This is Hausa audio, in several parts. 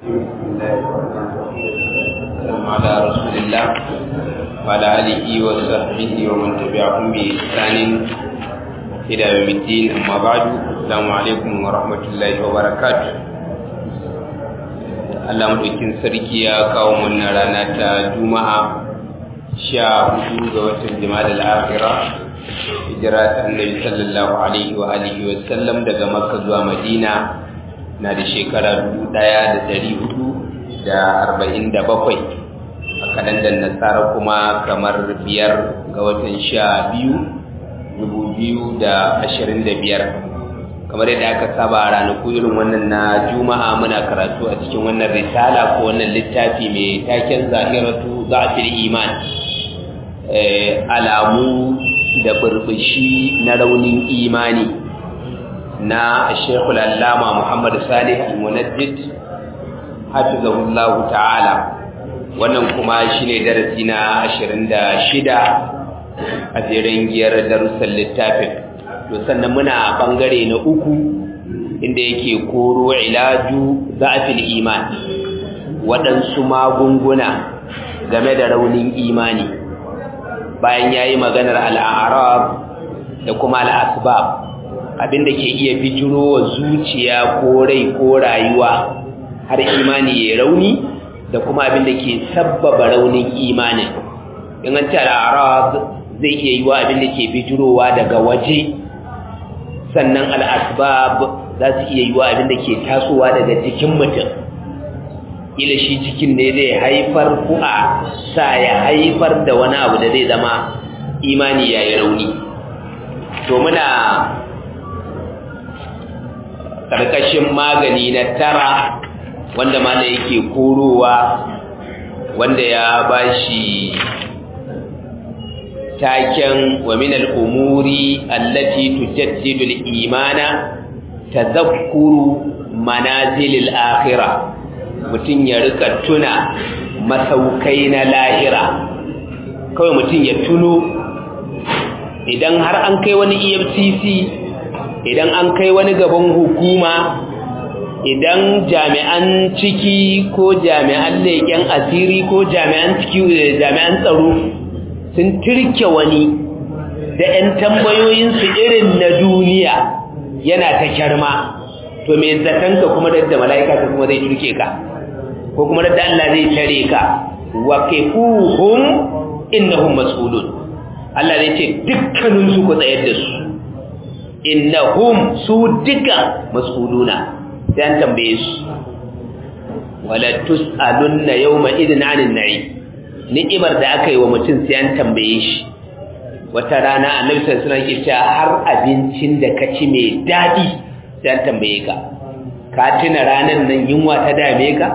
السلام على رسول الله وعلى آله وصحبه ومن تبعهم بإحسان إلى يوم الدين أما بعد السلام عليكم ورحمة الله وبركاته Allah madaukin sarki ya kawo mana rana ta Juma'a sha hudu ga watan Jumada al-Akhira hijira ta Annabi sallallahu alaihi wa alihi wa sallam daga Makka zuwa Madina na da shekara dubu ɗaya da ɗari hudu da arba'in da bakwai a kalandar nasara kuma kamar biyar ga watan sha biyu dubu biyu da ashirin da biyar kamar yadda aka saba a ranaku irin wannan na juma'a muna karatu a cikin wannan risala ko wannan littafi mai taken zahiratu za'fil iman alamu da burbushi na raunin imani na shekul allama muhammad salih al-munajjid hafizahullahu ta'ala wannan kuma shine darasi na 26 a jerin giyar darussan littafin to sannan muna bangare na uku inda yake koro ilaju za'fil iman waɗansu magunguna game da raunin imani bayan yayi maganar al'arab da kuma al'asbab abinda ke iya bijiro wa zuciya ko rai ko rayuwa har imani ya rauni da kuma abinda ke sabbaba raunin imanin in an ce al'arab zai iya yi wa abinda ke bijirowa daga waje sannan al'asbab za su iya yi wa abinda ke tasowa daga jikin mutum ila shi cikin ne zai haifar ku'a sa ya haifar da wani abu da zai zama imani ya yi rauni to muna ƙarƙashin magani na tara wanda mana yake korowa wanda ya bashi taken wa min al-umuri allati tujaddidu al-imana tadhakkuru manazil al-akhirah mutun ya rika tuna masaukai na lahira kawai mutun ya tuno idan har an kai wani EFCC idan an kai wani gaban hukuma idan jami'an ciki ko jami'an leƙen asiri ko jami'an ciki jami'an tsaro sun turke wani da 'yan tambayoyinsu irin na duniya yana ta kyarma to me zatanka kuma da mala'ika ta kuma zai turke ka ko kuma da Allah zai tare ka wa kifuhum innahum mas'ulun Allah zai ce dukkaninsu ku tsayar da su innahum su duka mas'uluna sai an tambaye su wala tus'alunna yawma idin 'anil na'im ni'imar da aka yi wa mutum sai an tambaye shi wata rana annabi sallallahu alaihi wasallam har abincin da ka ci mai dadi sai an tambaye ka ka tuna ranan nan yunwa ta dame ka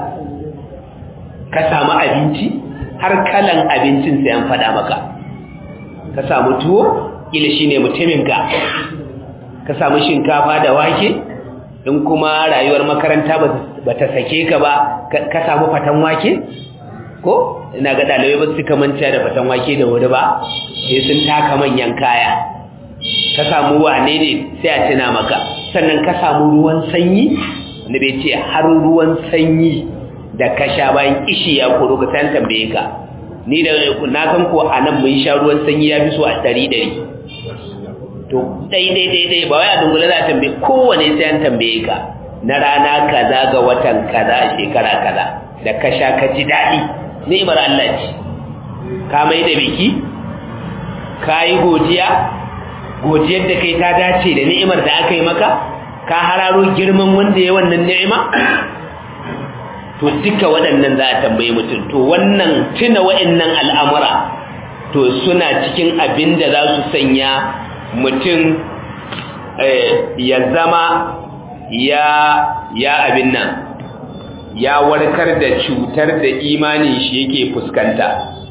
ka samu abinci har kalan abincin sai an faɗa maka ka samu tuwo kila shine mutumin ka ka samu shinkafa da wake in kuma rayuwar makaranta ba ta sake ka ba ka samu fatan wake ko ina ga dalibai ba su manta da fatan wake da wuri ba sai sun taka manyan kaya ka samu wane ne sai a tuna maka sannan ka samu ruwan sanyi wanda bai ce har ruwan sanyi da ka sha bayan kishi ya koro ka san tambaye ka ni da na san ko a nan mun sha ruwan sanyi ya fi so a ɗari ɗari to daidai daidai ba wai a dungula za a tambaye kowane sai an tambaye ka na rana kaza ga watan kaza a shekara kaza da ka sha ka ji daɗi ni'imar Allah ce ka mai da biki ka yi godiya godiyar da kai ta dace da ni'imar da aka yi maka ka hararo girman wanda ya wannan ni'ima to duka waɗannan za a tambaye mutum to wannan tuna waɗannan al'amura to suna cikin abin da za su sanya mutum ya zama ya ya abin nan ya warkar da cutar da imanin shi yake fuskanta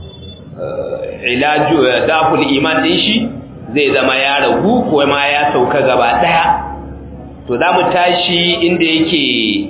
ilaju daful iman din shi zai zama ya ragu ko ma ya sauka gaba daya to za mu tashi inda yake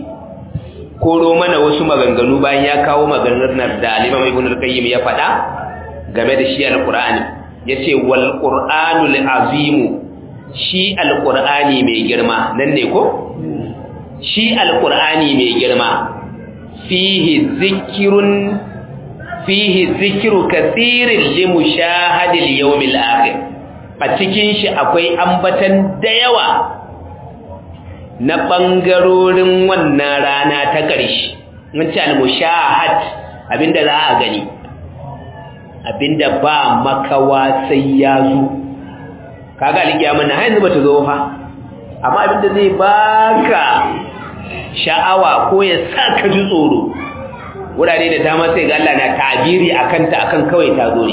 koro mana wasu maganganu bayan ya kawo maganar da Imam Ibn al-Qayyim ya faɗa game da shi al-Qur'ani yace wal Qur'anul azim shi al-Qur'ani mai girma nan ne ko shi al-Qur'ani mai girma fihi zikrun fihi zikru kathirin li mushahadil yawmil akhir a cikin shi akwai ambatan da yawa na bangarorin wannan rana ta ƙarshe mun ce al-mushahad abinda za a gani abinda ba makawa sai ya zo kaga alƙiyama na yanzu bata zo fa amma abinda zai baka sha'awa ko ya saka ji tsoro wurare da dama sai ga Allah na tabiri akan ta akan kawai ta zo ne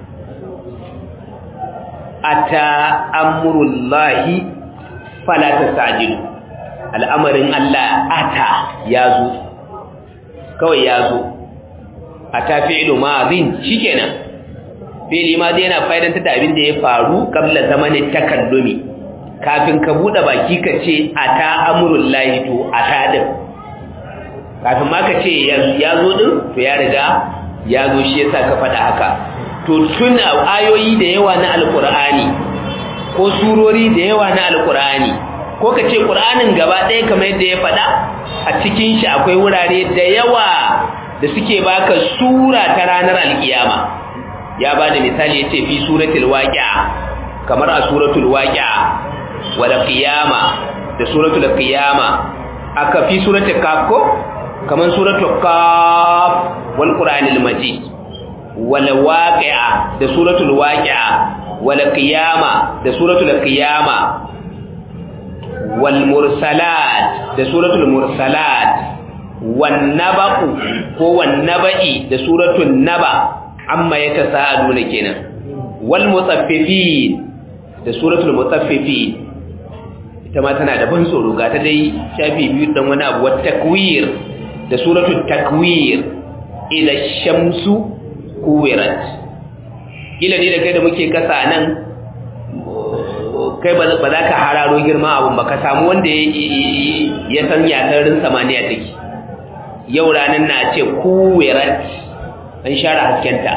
ata amrullahi fala tastajilu al'amarin Allah ata ya zo kawai ya zo ata fi'lu madhin shikenan fi'li madhi yana fa'idantar da abin da ya faru kabla zamanin takallumi kafin ka bude baki ka ce ata amrullahi to ata din kafin ma ka ce ya zo din to ya riga ya zo shi yasa ka faɗa haka to tun ayoyi da yawa na alkur'ani ko surori da yawa na alkur'ani ko ka ce ƙur'anin gaba ɗaya kamar yadda ya faɗa a cikin shi akwai wurare da yawa da suke baka sura ta ranar alkiyama ya ba da misali ya ce fi suratul waqi'a kamar a suratul waqi'a wal qiyama da suratul qiyama aka fi suratul kaf ko kamar suratul kaf wal qur'anil majid wal waqi'a da suratul waqi'a wal qiyama da suratul qiyama wal mursalat da suratul mursalat wan naba'u ko wan naba'i da suratul naba amma yatasaaluna kenan wal mutaffifin da suratul mutaffifin ita ma tana da ban tsoro ga ta dai shafi biyu dan wani abu wat takwir da suratul takwir ila shamsu kuwirat kila ne da kai da muke kasa nan kai ba za ka hararo girma abun ba ka samu wanda ya san yatarin samaniya take yau ranar na ce kuwirat an share haskenta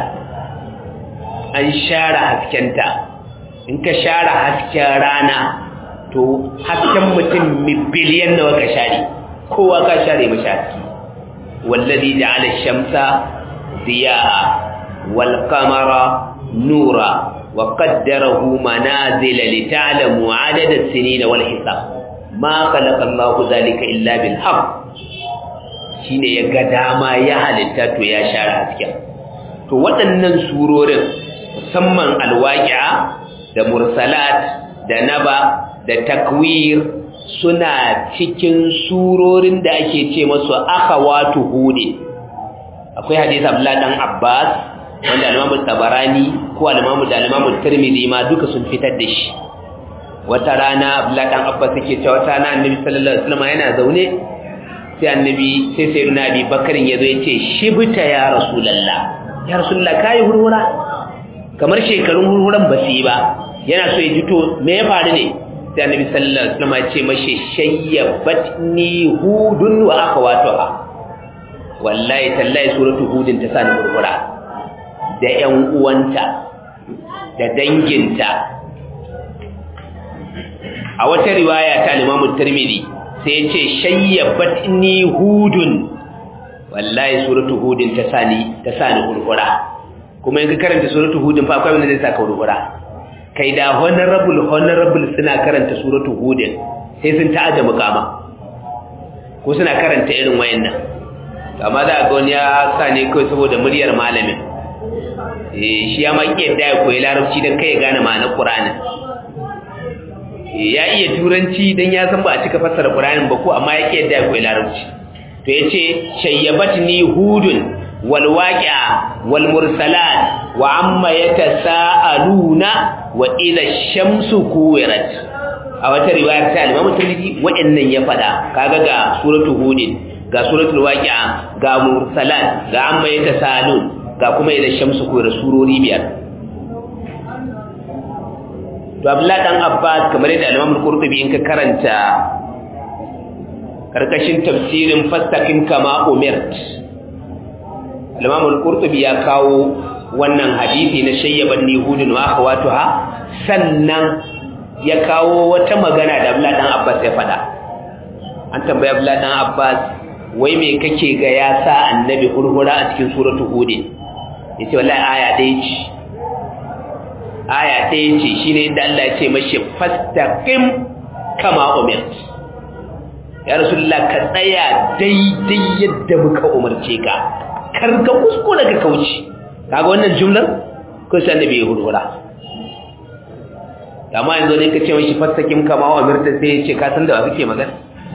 an share haskenta in ka share hasken rana to hasken mutum biliyan nawa ka share kowa ka share mashi haske wallazi ja'ala shamsa ضياء والقمر نورا وقدره منازل لتعلموا عدد السنين والحساب ما خلق الله ذلك إلا بالحق shine ya ga dama ya halitta to ya share hasken to waɗannan surorin musamman alwaqi'a da mursalat da naba da takwir suna cikin surorin da ake ce masu akhawatu hudin akwai hadisi Abdullah dan Abbas wanda Imam Tabarani ko Imam da Imam Tirmidhi ma duka sun fitar da shi wata rana Abdullah dan Abbas yake cewa wata rana Annabi sallallahu alaihi wasallam yana zaune sai Annabi sai Sayyidina Abi Bakar ya zo yace shibta ya Rasulullah ya Rasulullah kai hurhura kamar shekarun hurhuran ba su yi ba yana so ya ji to me ya faru ne sai Annabi sallallahu alaihi wasallam ya ce mashi shayyabatni hudun wa akhawatuha wallahi tallahi suratu hudin ta sani murmura da ƴan uwanta da danginta a wata riwaya ta Imam Tirmidhi sai ya ce shayyabatni hudun wallahi suratu hudin ta sani ta sani murmura kuma in ka karanta suratu hudin fa akwai wanda zai saka murmura kai da honorable honorable suna karanta suratu hudin sai sun ta'aje mukama ko suna karanta irin wayannan amma za a ga wani ya sa ne kawai saboda muryar malamin shi ya maki yadda ya koyi larabci don kai ya gane ma'anar ƙuranin ya iya turanci don ya san ba a cika fassara ƙuranin ba ko amma ya ƙi yadda ya koyi larabci to ya ce shayyabat ni hudun wal waqi'a wal mursalat wa amma yatasaaluna wa idha shamsu kuwirat a wata riwayar ta Imam Tirmidhi wa'annan ya fada kaga ga suratul hudin ga suratul waqi'a ga mursalat ga amma yatasaalun ga kuma idan shamsu ko da surori biyar to Abdullah dan Abbas kamar yadda Imam Al-Qurtubi in ka karanta karkashin tafsirin fastaqim kama umirt Imam Al-Qurtubi ya kawo wannan hadisi na shayyaban nihudun wa akhawatuha sannan ya kawo wata magana da Abdullah dan Abbas ya faɗa an tambayi Abdullah dan Abbas wai me kake ga ya sa annabi hurhura a cikin suratul hud yace wallahi aya ɗaya ce aya ɗaya ce shine inda Allah ya ce mashi fastaqim kama umirt ya rasulullah ka tsaya daidai yadda muka umarce ka kar ka kuskura ka kauce kaga wannan jumlar ko sai annabi ya hurhura amma yanzu ne ka ce mashi fastaqim kama umirt sai ya ce ka san da wa kake magana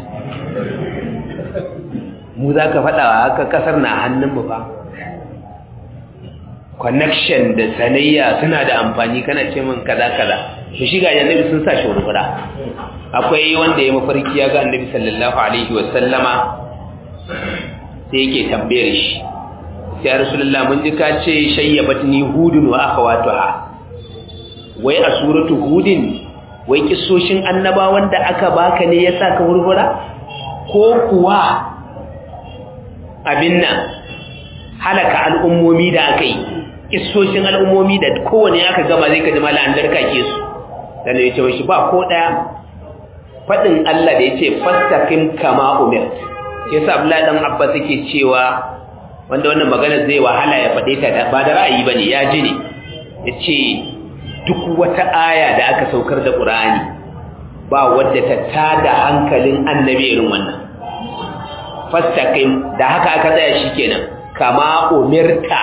mu za ka faɗa wa haka ƙasar na hannunmu ba connection da sanayya suna da amfani kana ce min kaza kaza to shi ga annabi sun sa shi wurwura akwai wanda ya mafarki ya ga annabi sallallahu alaihi wa sallama sai yake tambayar shi sai rasulullah mun ji ka ce shayyabatni hudun wa akhawatuha wai a suratu hudin wai kissoshin annaba wanda aka baka ne yasa ka wurwura ko kuwa abin nan halaka al'ummomi da aka yi kissoshin al'ummomi da kowane aka gama zai kaji mala an darka ke su sannan ya ce mashi ba ko ɗaya faɗin Allah da ya ce fastakin kama umar ya sa abu ɗan abba suke cewa wanda wannan magana zai wahala ya faɗe ta ba da ra'ayi ba ne ya ji ne ya ce duk wata aya da aka saukar da ƙur'ani ba wadda ta tada hankalin annabi irin wannan fastaqim da haka aka tsaya shikenan kama umirta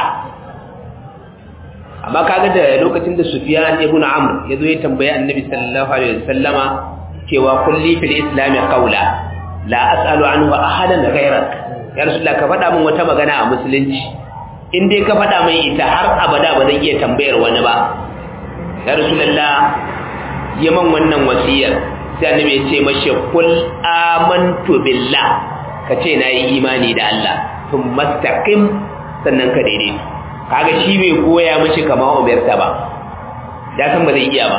amma kaga da lokacin da Sufyan ibn Amr yazo ya tambaye Annabi sallallahu alaihi wasallama cewa kulli fil islam qawla la as'alu anhu ahadan ghayrak ya rasulullah ka faɗa min wata magana a musulunci in dai ka faɗa min ita har abada ba zan iya tambayar wani ba ya rasulullah yaman wannan wasiyar sai Annabi ya ce mashi kul amantu billah ka ce na yi imani da Allah sun mastaƙin sannan ka daidai kaga shi bai koya mashi kama umarta ba ya san ba zai iya ba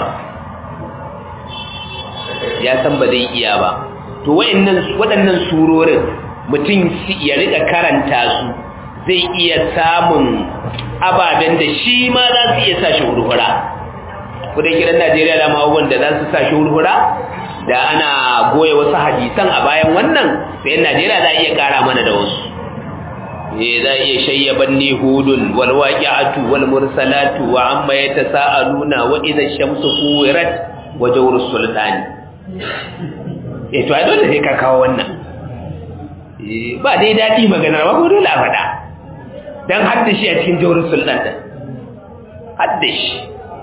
ya san ba zai iya ba to waɗannan surorin mutum ya riƙa karanta su zai iya samun ababen da shi ma za su iya sa shi hurhura kudin kiran najeriya da abubuwan da za su sa shi hurhura da ana goya wasu hadisan a bayan wannan sai Najeriya za a iya kara mana da wasu eh za iya shayyaban ni hudun wal waqi'atu wal mursalatu wa amma yatasaaluna wa idha shamsu kuwirat wa jawr sultani eh to ai dole sai ka kawo wannan eh ba dai dadi magana ba ko dole a faɗa dan haddashi a cikin jawr sultan haddashi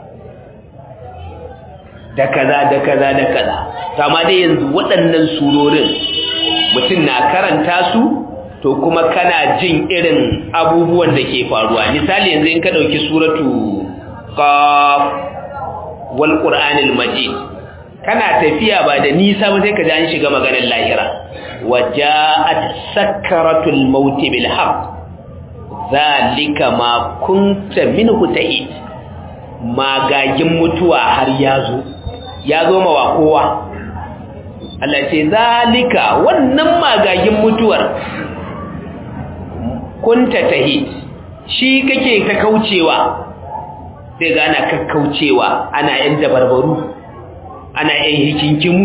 da kaza da kaza da kaza kama dai yanzu waɗannan surorin mutum na karanta su to kuma kana jin irin abubuwan da ke faruwa misali yanzu in ka ɗauki suratu qaf wal qur'anil majid kana tafiya ba da nisa ba sai ka ji an shiga maganar lahira waja'at sakaratul maut bil haqq zalika ma kunta minhu ta'id magagin mutuwa har ya zo ya zo mawa kowa Allah ce zalika wannan magagin mutuwar kunta tahid shi kake ta kaucewa sai ga ana kakkaucewa ana yan dabarbaru ana yan hikinkimu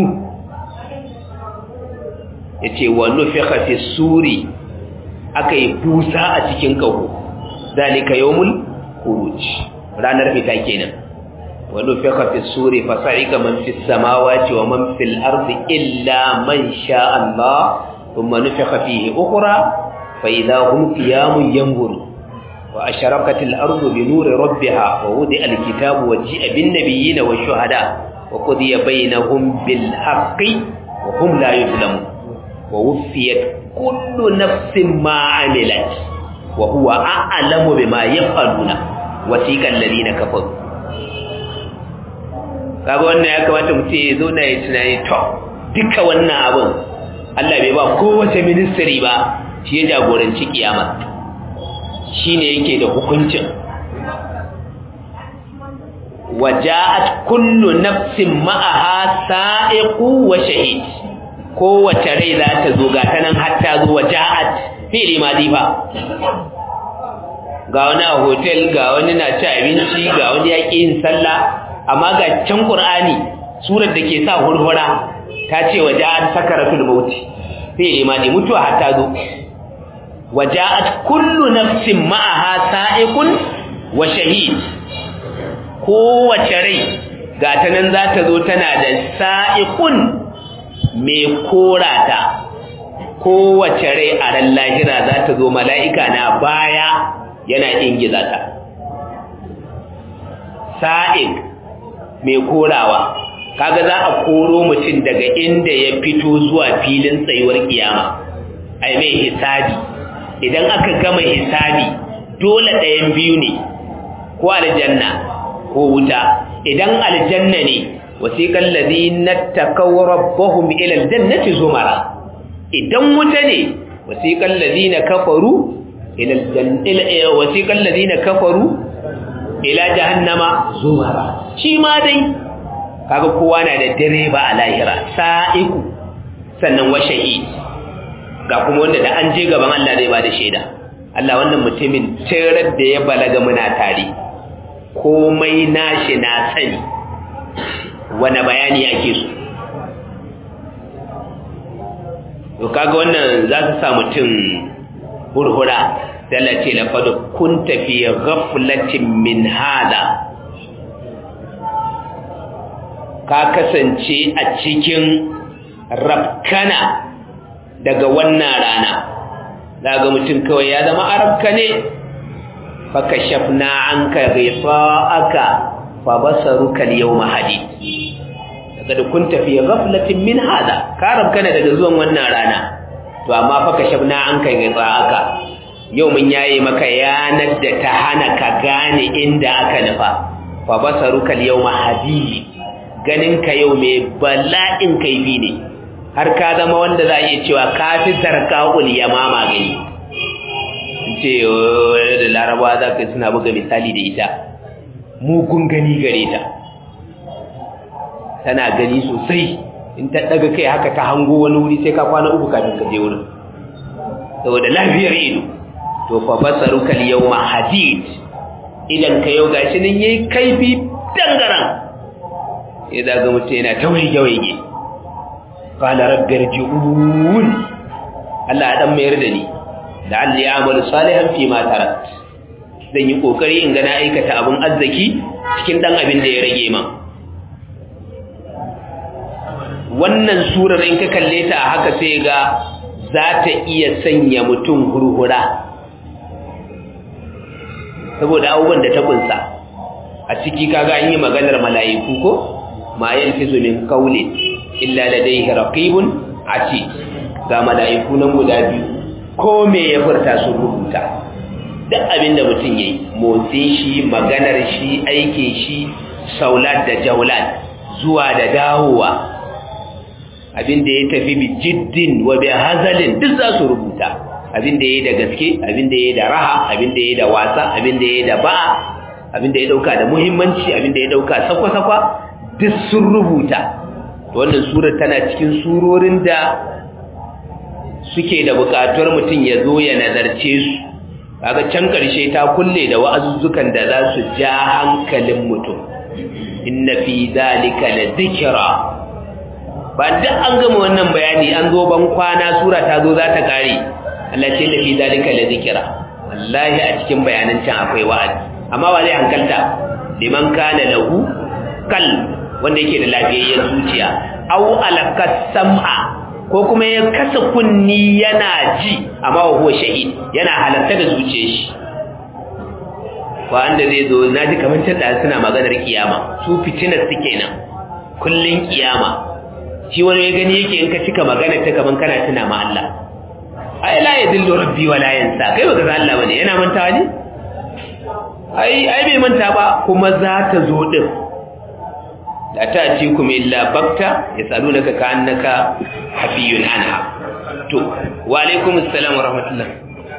yace wa nufikha fi suri akai busa a cikin kaho zalika yawmul khuruj ranar fita kenan ونفخ في السور فصعق من في السماوات ومن في الأرض إلا من شاء الله ثم نفخ فيه أخرى فإذا هم قيام ينظرون وأشرقت الأرض بنور ربها ووضع الكتاب وجيء بالنبيين والشهداء وقضي بينهم بالحق وهم لا يظلمون ووفيت كل نفس ما عملت وهو أعلم بما يفعلون وسيق الذين كفروا kaga wannan ya kamata mutum ya zo na ya tunani to duka wannan abin Allah bai ba kowace ministry ba shi ya jagoranci kiyama shine yake da hukuncin waja'at kullu nafsin ma'aha sa'iqu wa shahid kowace rai za ta zo ga ta nan har ta zo waja'at fi'li madi fa ga wani a hotel ga wani na ci abinci ga wani yaƙi yin sallah amma ga can Qur'ani surar da ke sa hurhura ta ce wa ja'at sakaratul maut fi'li madi mutuwa har ta zo waja'at kullu nafsin ma'aha sa'iqun wa shahid kowace rai ga ta nan za ta zo tana da sa'iqun mai korata kowace rai a ran lahira za ta zo mala'ika na baya yana ingiza ta sa'iq mai korawa kaga za a koro mutum daga inda ya fito zuwa filin tsayuwar kiyama ai mai hisabi idan aka gama hisabi dole ɗayan biyu ne ko aljanna ko wuta idan aljanna ne wasiqal ladina takaw rabbahum ila aljannati zumara idan wuta ne wasiqal ladina kafaru ila aljannati wasiqal ladina kafaru ila jahannama zumara shi ma dai kaga kowa na da direba a lahira sa'iku sannan wa shahid ga kuma wanda da an je gaban Allah zai ba da shaida Allah wannan mutumin tirar da ya balaga muna tare komai nashi na sani wani bayani ake so to kaga wannan za su sa mutum hurhura dalace laqad kunta fi ghaflatin min hada ka kasance a cikin rafkana daga wannan rana daga mutum kawai ya zama arabka ne faka shafna an ka aka fa basaruka al-yawma hadid daga da kun tafi ghaflatin min hada ka rabkana daga zuwan wannan rana to amma faka shafna an ka aka yau mun yayi maka yanar da ta hana ka gane inda aka nufa fa basaruka al-yawma hadid ganin ka yau mai bala'in kaifi ne har ka zama wanda za a iya cewa ka fi sarka'ul yamama gani ce da laraba za ka suna buga misali da ita mugun gani gare ta tana gani sosai in ta daga kai haka ta hango wani wuri sai ka kwana uku kafin ka je wurin saboda lafiyar ido to fa basaruka al-yawma hadid idan ka yau gashi nan yayi kaifi dangaran sai da ga mutum yana ta waige waige qala rabbi irji'un Allah dan mayar da ni da Allah ya amalu salihan fi ma tarat zan yi kokari in ga na aikata abun arziki cikin dan abin da ya rage man wannan surar in ka kalle ta haka sai ga za ta iya sanya mutum hurhura saboda abubuwan da ta kunsa a ciki kaga an yi maganar mala'iku ko ma yalfizu min qawlin illa ladayhi raqibun atid ga mala'iku nan guda biyu ko me ya furta su rubuta duk abin da mutum yayi motsin shi maganar shi aikin shi saulat da jaulat zuwa da dawowa abin da ya tafi bi jiddin wa bi hazalin duk za su rubuta abin da yayi da gaske abin da yayi da raha abin da yayi da wasa abin da yayi da ba abin da ya dauka da muhimmanci abin da ya dauka sakwa-sakwa duk sun rubuta wannan surar tana cikin surorin da suke da bukatuwar mutum ya zo ya nazarce su kaga can karshe ta kulle da wa'azuzzukan da za su ja hankalin mutum inna fi zalika la dhikra ba duk an gama wannan bayani an zo ban kwana sura ta zo za ta kare Allah ce la fi zalika la dhikra wallahi a cikin bayanan can akwai wa'azi amma ba zai hankalta liman kana lahu kal wanda yake da lafiyayyen zuciya aw alakas sam'a ko kuma ya kasa kunni yana ji amma wa huwa shahid yana halarta da zuciyar shi wanda zai zo naji kamar tada suna maganar kiyama su fitinar su kenan kullun kiyama shi wani ya gani yake in ka cika magana ta kaman kana tuna ma Allah ai la yadillu rabbi wa la yansa kai baka san Allah bane yana mantawa ne ai ai bai manta ba kuma za ta zo din la ta'tikum illa bakta yasalunaka ka'annaka hafiyun anha to wa alaikum assalam wa rahmatullah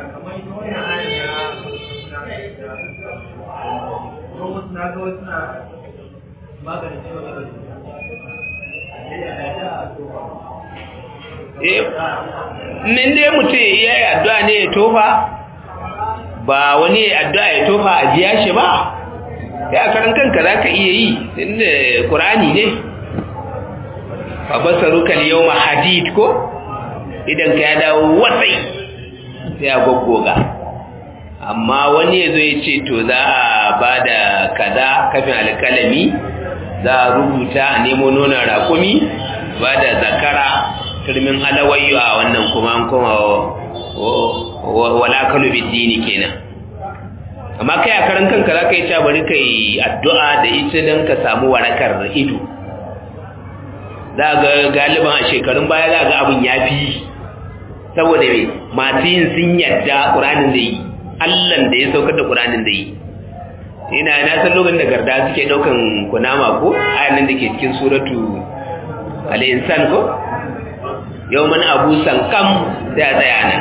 Nin dai mutum ya yi addu'a ne ya tofa, ba wani addu'a ya tofa a jiya shi ba, ya karan kanka za ka iya yi inda ƙurani ne babasaruka yau hadid ko idan ka ya dawo wasai sai a goggoga amma wani ya zo ya ce to za a ba da kaza kafin alkalami za a rubuta a nemo nonon rakumi ba da zakara turmin alawayyo a wannan kuma an kuma wala kalu biddini kenan amma kai a karan kanka za ka yi ta bari ka yi addu'a da ita don ka samu warakar ido za ga galiban a shekarun baya za ga abin ya fi saboda mai masu yin sun yadda ƙuranin da yi allan da ya saukar da ƙuranin da yi ina na san lokacin da garda suke ɗaukan kunama ko ayan nan da ke cikin suratu al'insan ko yau mana abu sankam sai a tsaya nan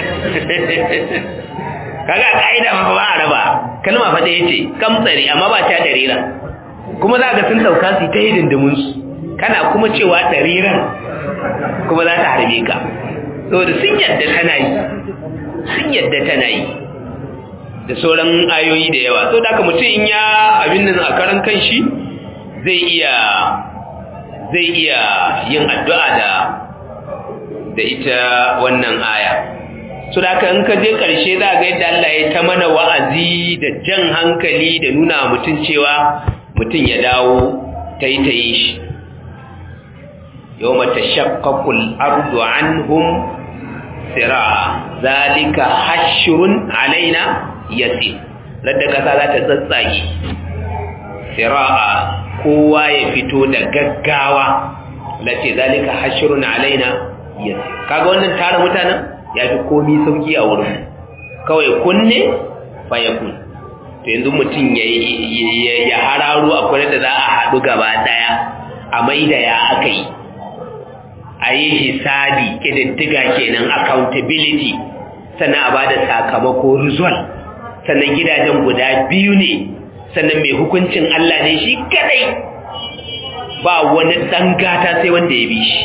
kaga ka'ida ma ba a raba kalma fa ɗaya ce kamtsari amma ba ta ɗarira kuma za ga sun ɗauka su ta yi dindimin su kana kuma cewa ɗariran kuma za ta harbe ka saboda sun yadda tana yi sun yadda tana yi da sauran ayoyi da yawa sau da aka mutum in ya abin nan a karan kan shi zai iya zai iya yin addu'a da da ita wannan aya su da aka in ka je ƙarshe za ga yadda Allah ya ta mana wa'azi da jan hankali da nuna mutum cewa mutum ya dawo ta yi ta yi shi yau mata shakkakul ardu anhum sira'a zalika hashirun alaina yasi ladda kasa za ta tsatsage sira'a kowa ya fito da gaggawa lace zalika hashirun alaina yasi kaga wannan tara mutanen ya fi komi sauki a wurin kawai kunne fa ya kun to yanzu mutum ya hararo akwai da za a haɗu gaba ɗaya a maida ya aka yi a yi hisabi ƙididdiga kenan accountability sannan a ba da sakamako result sannan gidajen guda biyu ne sannan mai hukuncin Allah ne shi kadai ba wani ɗan gata sai wanda ya bi shi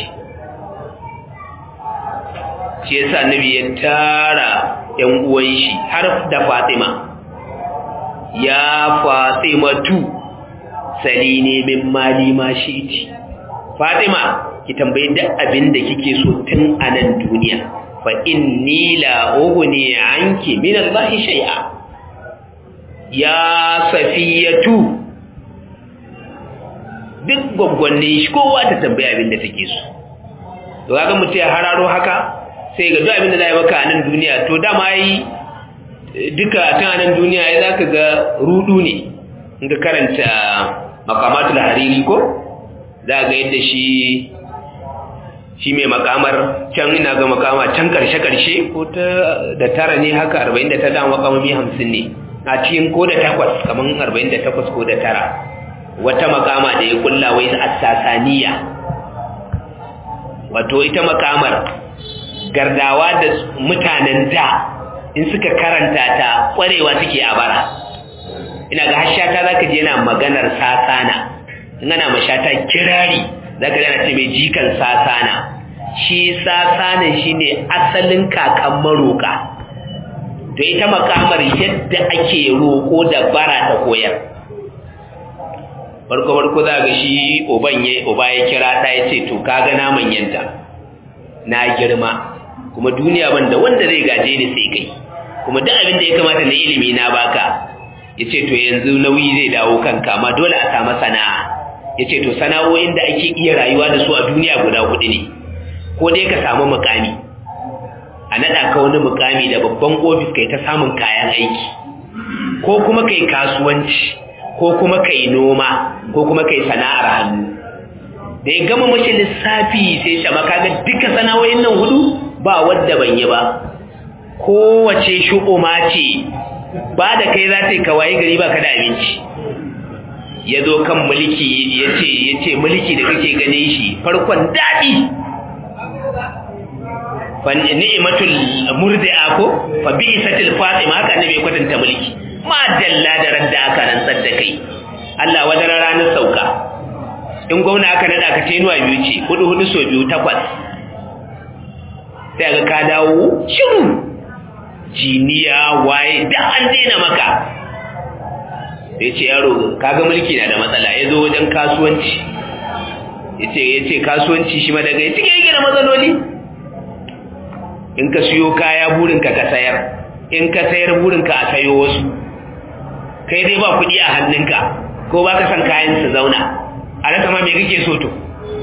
shi yasa annabi ya tara ƴan uwan shi har da Fatima ya Fatima tu salini min mali ma shi'ti Fatima ki tambayi duk abin da kike so tun a nan duniya fa inni la ughni anki min Allah shay'a ya safiyatu duk gwaggwanne shi kowa ta tambayi abin da take so to kaga mutum ya hararo haka sai ga duk abin da zai maka a nan duniya to dama yi duka tun a nan duniya ya zaka ga rudu ne in ka karanta makamatul hariri ko za ga yadda shi shi mai makamar can ina ga makama can karshe-karshe ko ta da tara ne haka 49 da makamami 50 ne a cikin ko da takwas kamar 48 ko da tara wata makama da ya kulla wai assasaniya wato ita makamar gardawa da mutanen da in suka karanta ta kwarewa suke a bara ina ga hashata zaka je yana maganar sasana in ana mashata kirari zaka yana ce mai jikan sasana shi sasanan shine asalin kakan maroka to ita makamar yadda ake roko da bara ta koyar farko farko za ga shi oban ya oba ya kira ta ya ce to kaga na manyanta na girma kuma duniya ban da wanda zai gaje ni sai kai kuma duk abin da ya kamata na ilimi na baka yace to yanzu nauyi zai dawo kanka amma dole a samu sana'a yace to sana'o'in da ake iya rayuwa da su a duniya guda hudu ne ko dai ka samu mukami a nada ka wani mukami da babban ofis kai ta samun kayan aiki ko kuma kai kasuwanci ko kuma kai noma ko kuma kai sana'ar hannu da ya gama mashi lissafi sai shama kaga duka sana'o'in nan hudu ba wadda ban yi ba kowace shu'uma ce ba da kai za ta yi kawai gari ba ka da abinci ya zo kan mulki ya ce ya ce mulki da kake gane shi farkon daɗi fa ni'matul murdi'a ko fa bi'satil fatima haka annabi ya kwatanta mulki ma dalla da radda aka rantsar da kai Allah wajen ranar sauka in gwamna aka nada ka tenuwa biyu ce hudu hudu so biyu takwas sai ga ka dawo shiru jiniya waye da an daina maka sai ce yaro kaga mulki na da matsala ya zo wajen kasuwanci ya ce kasuwanci shi ma daga ya cike yake da matsaloli in ka siyo kaya burinka ka sayar in ka sayar burinka a sayo wasu kai dai ba kuɗi a hannunka ko ba ka san kayan su zauna a rasa ma me kake so to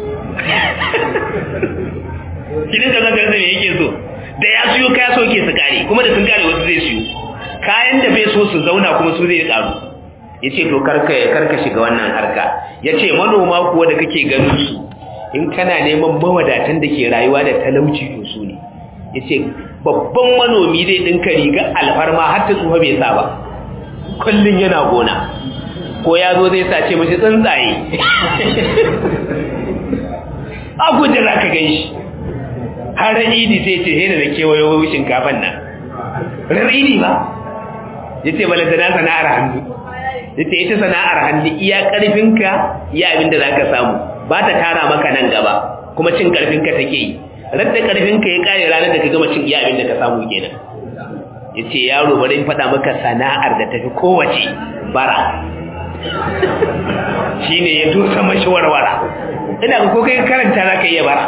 kinin ka zaka rasa me yake so da ya siyo kaya so ke su kare kuma da sun kare wasu zai siyo kayan da bai so su zauna kuma su zai karu ya ce to karka karka shiga wannan harka ya ce manoma kuwa da kake ganin su in kana neman mawadatan da ke rayuwa da talauci to su ne ya ce babban manomi zai ɗinka riga alfarma har ta tsufa bai sa ba kullum yana gona ko ya zo zai sace mashi tsuntsaye a guje za ka gan shi har idi sai ce hena da kewayo shinkafan nan rar idi ba ya ce balanta na sana'ar hannu ya ce ita sana'ar hannu iya ƙarfinka iya abin da za ka samu ba ta tara maka nan gaba kuma cin ƙarfinka take yi radda ƙarfinka ya ƙare ranar da ka gama cin iya abin da ka samu kenan ya ce yaro bari in faɗa maka sana'ar da tafi kowace bara shi ne ya tusa mashi warwara ina ko kai karanta za ka iya bara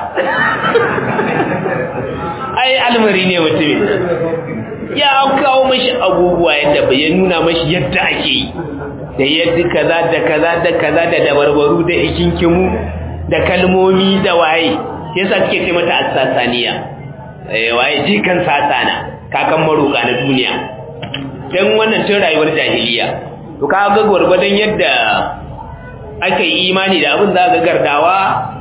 ai almari ne mutumin ya kawo mashi abubuwa yadda bai nuna mashi yadda ake yi da yadda kaza da kaza da kaza da dabarbaru da hikinkimu da kalmomi da waye yasa suke ce mata asasaniya eh waye jikan sasana kakan maroka na duniya dan wannan tun rayuwar jahiliya to ka ga gurgurdan yadda aka yi imani da abin za ga gardawa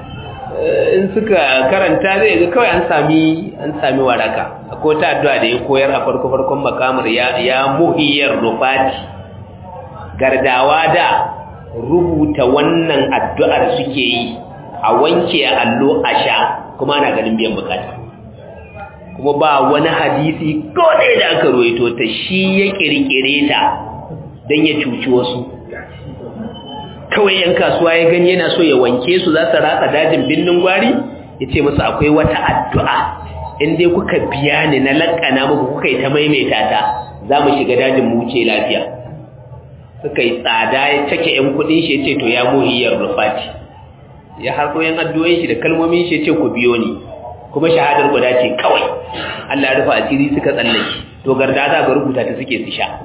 in suka karanta zai ga kawai an sami an sami waraka akwai ta addu'a da ya koyar a farko farkon makamar ya ya muhiyar rufati gardawa da rubuta wannan addu'ar suke yi a wanke allo a sha kuma ana ganin biyan bukata kuma ba wani hadisi ko ɗaya da aka ruwaito ta shi ya kirkire ta don ya cuci wasu kawai yan kasuwa ya gani yana so ya wanke su za su ratsa dajin binnin gwari ya ce musu akwai wata addu'a in dai kuka biya ni na lakana muku kuka yi ta maimaita ta za mu shiga dajin mu wuce lafiya suka yi tsada ya cake yan kudin shi ya ce to ya muhiyar rufati ya harko yan addu'o'in shi da kalmomin shi ya ce ku biyo ni kuma shahadar guda ce kawai Allah ya rufa asiri suka tsallake to garda za ga rubuta ta suke su sha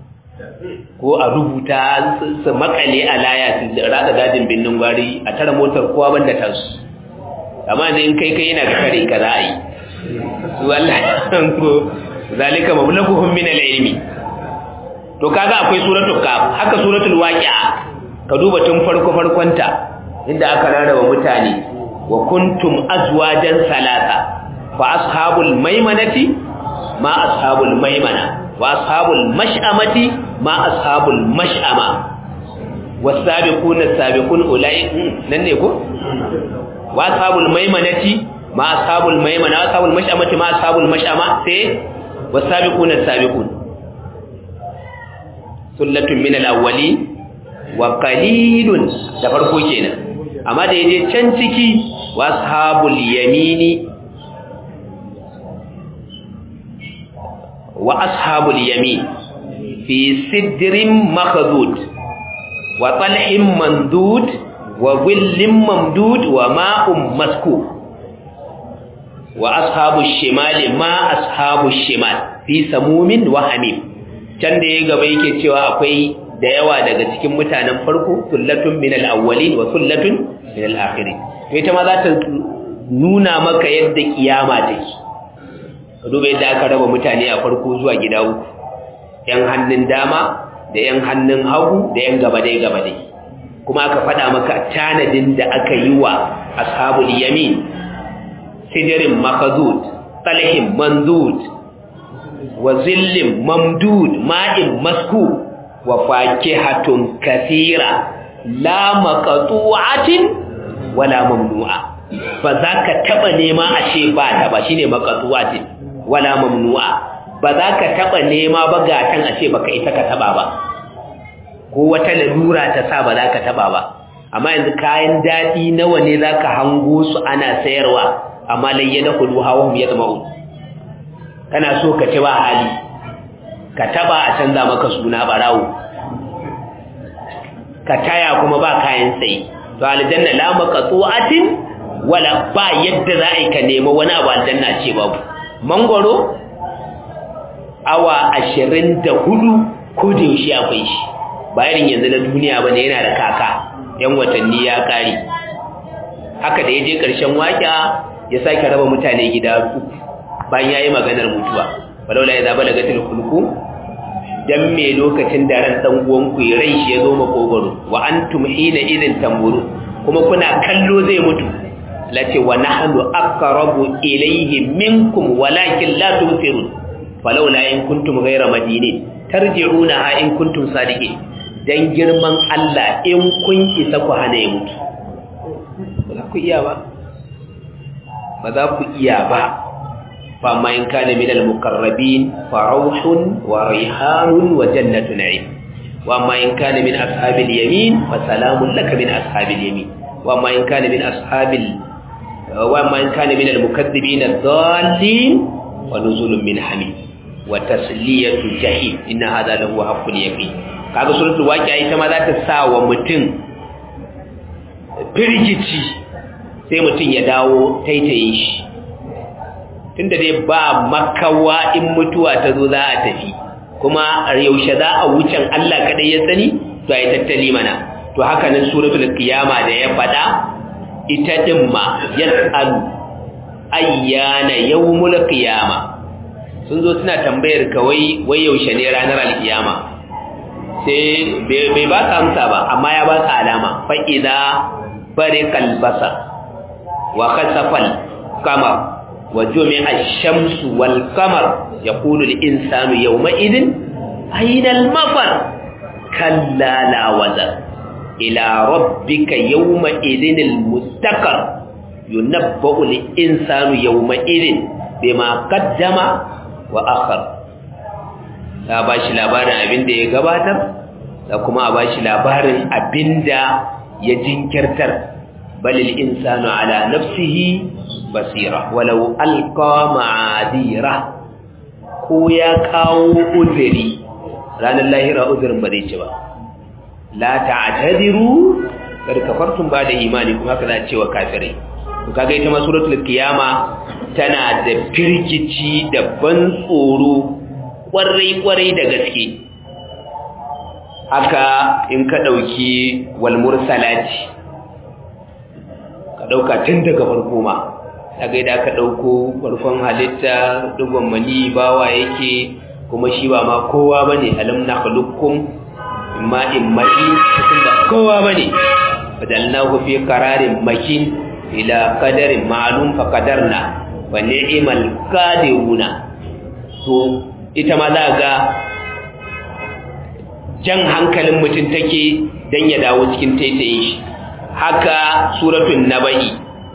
ko a rubuta su makale a laya su rada dajin binnin gwari a tara motar kowa banda ta su amma ne in kai kai yana da kare ka za a yi su Allah ko zalika mablaguhum min al-ilmi to kaga akwai suratul kaf haka suratul waqi'a ka duba tun farko farkonta inda aka rarraba mutane wa kuntum azwajan salasa fa ashabul maimanati ma ashabul maimana wa ashabul mash'amati ma ashabul mash'ama wasabiquna sabiqun ulai nan ne ko wa ashabul maimanati ma ashabul maimana wa ashabul mash'amati ma ashabul mash'ama sai wasabiquna sabiqun sullatun min al-awwali wa qalilun da farko kenan amma da yaje can ciki wa ashabul yamini wa ashabul yamin fi sidrin makhdud wa talhin mandud wa dhillin mamdud wa ma'un maskub wa ashabul shimali ma ashabul shimal fi samumin wa hamim can da ya gaba yake cewa akwai da yawa daga cikin mutanen farko sullatun min al-awwalin wa sullatun min al-akhirin to ita ma za ta nuna maka yadda kiyama take ka duba yadda aka raba mutane a farko zuwa gida uku yan hannun dama da yan hannun hagu da yan gaba dai gaba dai kuma aka faɗa maka tanadin da aka yi wa ashabul yamin sidirin makazud talhin mandud wa zillin mamdud ma'in masku wa fakihatun kathira la maqtu'atin wala mamnu'a ba za ka taba nema ashe ba ta ba shine maqtu'atin wala mamnu'a ba za ka taba nema ba gatan ashe baka ita ka taba ba ko wata lalura ta sa ba za ka taba ba amma yanzu kayan dadi nawa ne zaka hango su ana sayarwa amma layyana kudu hawa ya zama kana so ka ci ba hali ka taba a canza maka suna barawo ka taya kuma ba kayan sai to aljanna la maqtu'atin wala ba yadda za a yi ka nemi wani abu aljanna ce babu mangoro awa ashirin da hudu ko da yaushe akwai shi bayan yanzu na duniya bane yana da kaka yan watanni ya kare haka da ya je ƙarshen waƙa ya sake raba mutane gida uku bayan ya yi maganar mutuwa walaula ya zaba daga tilkulku dan me lokacin da ran dan uwanku ya rai shi ya zo makogoro wa antum hina idin tamburu kuma kuna kallo zai mutu lati wa nahnu aqrabu ilayhi minkum walakin la tumsirun falawla in kuntum ghayra madinin tarji'unaha in kuntum sadiqin dan girman Allah in kun isa ku hana ya mutu ba za ku iya ba ba za ku iya ba fa ma in kana min al-muqarrabin fa rawhun wa rihanun wa jannatu na'im wa ma in kana min ashabil yamin fa salamun laka min ashabil yamin wa ma in kana min ashabil wa ma in kana min al-mukaththibin ad-dallin wa nuzulun min hamim wa tasliyatu jahim inna hadha lahu haqqul yaqin kaga suratul waqi'a ita ma za ta sa wa mutum firgici sai mutum ya dawo taitaye shi tunda dai ba makawa in mutuwa ta zo za a tafi kuma yaushe za a wucin Allah kadai ya sani to ai tattali mana to haka nan suratul qiyama da ya fada ita din ma yasalu ayyana yawmul qiyama sun zo suna tambayar ka wai wai yaushe ne ranar alkiyama sai bai ba ka amsa ba amma ya ba ka alama fa idza bariqal basar wa khasafal qamar wa jumi'a ash-shamsu wal qamar yaqulu al-insanu yawma idin ayna al-mafar kalla la wazar ila rabbika yawma idin al-mustaqar yunabba'u al-insanu yawma idin bima qaddama wa akhar ya bashi labarin abinda ya gabatar da kuma a bashi labarin abinda ya jinkirtar balil insanu ala nafsihi basira walau alqa ma'adira ko ya kawo uzuri ranar lahira uzurin ba zai ci ba la ta'tadiru kar kafartum ba da imani kuma haka za a cewa kafirai to kaga ita ma suratul qiyama tana da firgici da ban tsoro kwarai kwarai da gaske haka in ka dauki wal mursalati ka dauka tun daga farko ma daga idan ka dauko farkon halitta dugon mani bawa yake kuma shi ba ma kowa bane alam nakhluqukum imma immai cikin ba kowa bane fadalnahu fi qararin makin ila qadarin ma'lum fa qadarna wa ni'mal qadiruna to ita ma za ga jan hankalin mutum take dan ya dawo cikin taitayin shi haka suratul nabai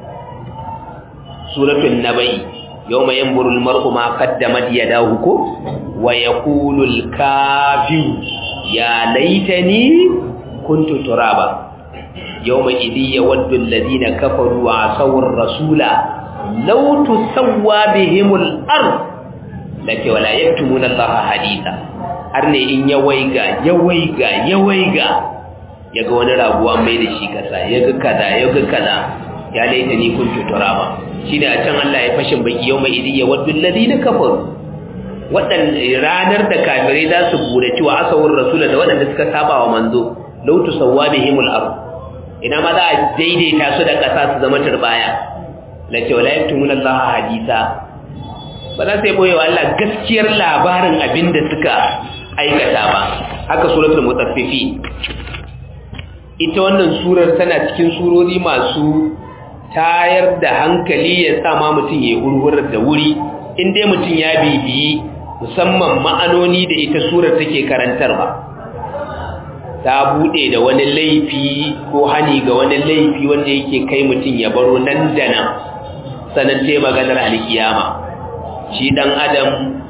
suratul nabai yawma yanzuru al-mar'u ma qaddamat yadahu ko wa yaqulu al-kafir ya laitani kuntu turaba yawma idhi yawaddu alladhina kafaru wa asaw ar-rasula law tusawwa bihimul ard lake wala yaktumuna allaha haditha arne in ya waiga ya waiga ya waiga yaga wani raguwa mai da shi kaza yaga kaza yaga kaza ya laitani kuntu turaba shine a can Allah ya fashin baki yawma idhi yawaddu alladhina kafaru waɗanda ranar da kafirai za su buraci wa asawar rasula da waɗanda suka saba wa manzo lautu sawwa bihimul ard ina ma za a daidaita su da ƙasa su zama turbaya la ce wala yaktumuna Allah hadisa ba za su yi boye wa Allah gaskiyar labarin abin da suka aikata ba haka suratul mutaffifi ita wannan surar tana cikin surori masu tayar da hankali ya sa ma mutum ya hurhurar da wuri in dai mutum ya bibiyi musamman ma'anoni da ita surar take karantarwa ta bude da wani laifi ko hani ga wani laifi wanda yake kai mutum ya baro nan da nan sanan sai maganar alkiyama shi dan adam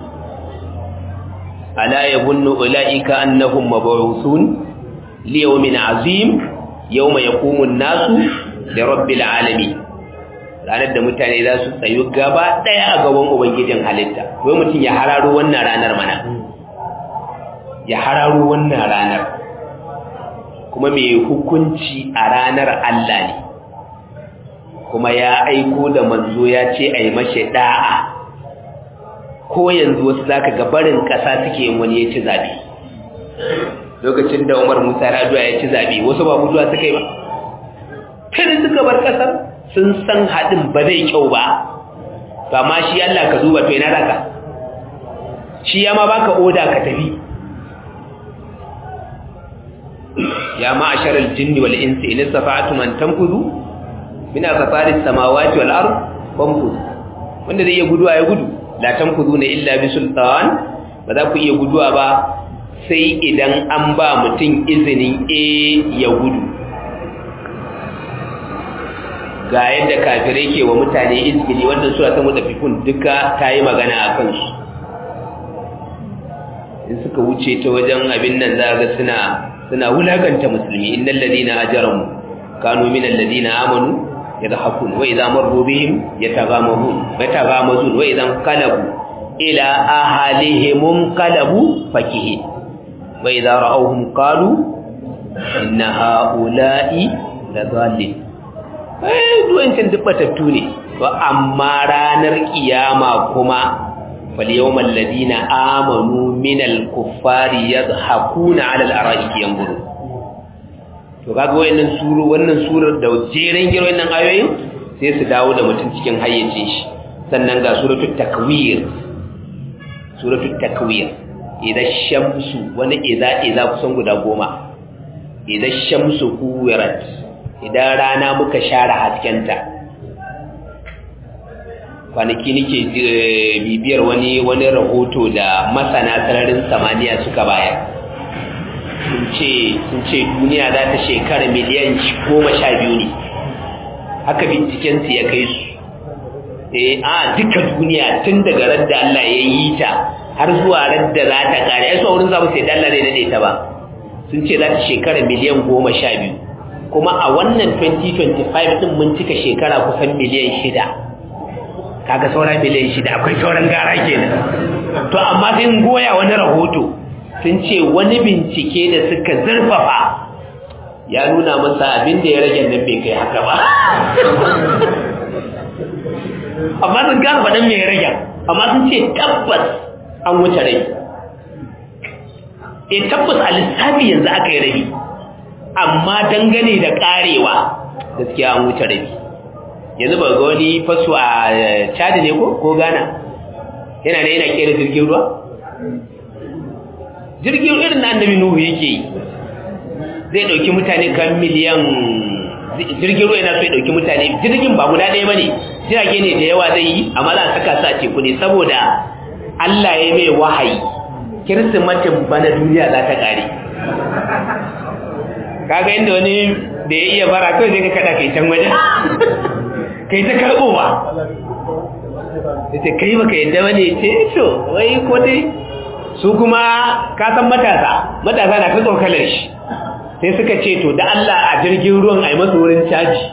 ala yabunnu ulaika annahum mab'uthun li yawmin azim yawma yaqumu an-nasu li rabbil alamin ranar da mutane za su tsayu gaba ɗaya a gaban ubangijin halitta wai mutum ya hararo wannan ranar mana ya hararo wannan ranar kuma mai hukunci a ranar Allah ne kuma ya aiko da manzo ya ce a yi mashi da'a ko yanzu wasu zaka ga barin kasa suke yin wani ya ci zabi lokacin da Umar Musa Raduwa ya ci zabi wasu ba mutuwa suka yi ba kai suka bar kasar sun san hadin ba zai kyau ba ba ma shi Allah ka duba to ina zaka shi ya ma baka oda ka tafi ya ma'ashar al-jinni wal insi in istafa'tum an tanfudu min aqtaris samawati wal ard fanfudu wanda zai iya guduwa ya gudu la tanfuduna illa bi sultan ba za ku iya guduwa ba sai idan an ba mutum izinin a ya gudu ga yadda kafirai ke wa mutane izgili wanda suna ta mutafikun duka ta yi magana a kansu in suka wuce ta wajen abin nan za ga suna suna wulakanta musulmi innal ladina ajramu kanu minal ladina amanu yadhakun wa idza marru bihim yataghamazun yataghamazun wa idza qalabu ila ahlihim qalabu fakihin wa idza ra'awhum qalu inna haula'i ladallin eh duwancin dubbatattu ne to amma ranar kiyama kuma فاليوم الذين آمنوا من الكفار يضحكون على الأرائك ينظرون to kaga wayannan suru wannan surar da jeren giro wannan ayoyin sai su dawo da mutum cikin hayyacin shi sannan ga suratul takwir suratul takwir idan shamsu wani idza idza kusan guda goma idan shamsu kuwirat idan rana muka share haskenta kwanaki nake bibiyar wani wani rahoto da masana sararin samaniya suka bayar sun ce sun ce duniya za ta shekara miliyan goma sha biyu ne haka bincikensu ya kai su eh a duka duniya tun daga radda Allah ya yi ta har zuwa radda za ta kare ai saurin zamu sai Allah zai dade ta ba sun ce za ta shekara miliyan goma sha biyu kuma a wannan 2025 din mun cika shekara kusan miliyan shida kaga sauran miliyan shida akwai sauran gara kenan to amma sai goya wani rahoto sun ce wani bincike da suka zurfafa ya nuna masa abin da ya rage nan bai kai haka ba amma sun gane faɗin mai rage amma sun ce tabbas an wuce rai e tabbas a lissafi yanzu aka yi rabi amma dangane da karewa gaskiya an wuce rabi yanzu ba ga wani faso a chad ne ko ko ghana yana da yana kera jirgin ruwa jirgin irin na annabi nuhu yake yi zai dauki mutane kan miliyan jirgin ruwa yana so ya dauki mutane jirgin ba guda ɗaya bane jirage ne da yawa zai yi amma za a saka su a teku ne saboda Allah ya mai wahayi kirsimatin bana duniya za ta kare kaga inda wani da ya iya bara kawai zai ka kada kai can waje kai ta karbowa ita kai baka yadda wani ce to wai ko dai su kuma ka san matasa matasa na ta tsokalar shi sai suka ce to da Allah a jirgin ruwan a yi masu wurin caji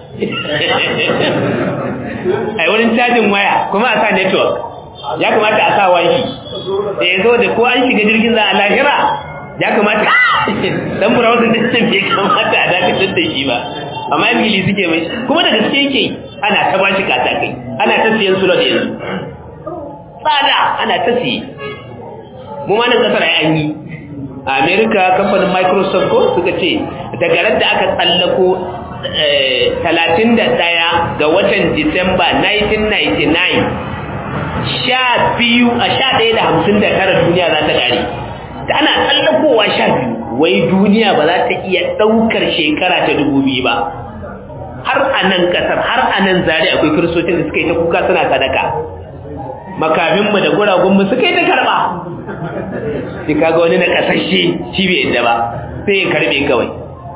a yi wurin cajin waya kuma a sa network ya kamata a sa wanki da ya zo da ko an shiga jirgin za a lahira ya kamata dan burawun da can bai kamata a dakatar da shi ba amma ingili suke mai kuma da gaske yake ana ta bashi katakai ana ta siyan slot yanzu tsada ana ta siye mu ma nan kasar an yi a america kamfanin microsoft ko suka ce daga ran da aka tsallako 31 ga watan disamba 1999 sha biyu a sha ɗaya da hamsin da tara duniya za ta ƙare da ana tsallakowa sha biyu wai duniya ba za ta iya ɗaukar shekara ta dubu biyu ba har a nan ƙasar har a nan zari akwai kiristocin da suka yi ta kuka suna sadaka makaminmu da guragunmu suka yi ta karɓa sai kaga wani na ƙasashe shi bai yadda ba sai ya karɓe kawai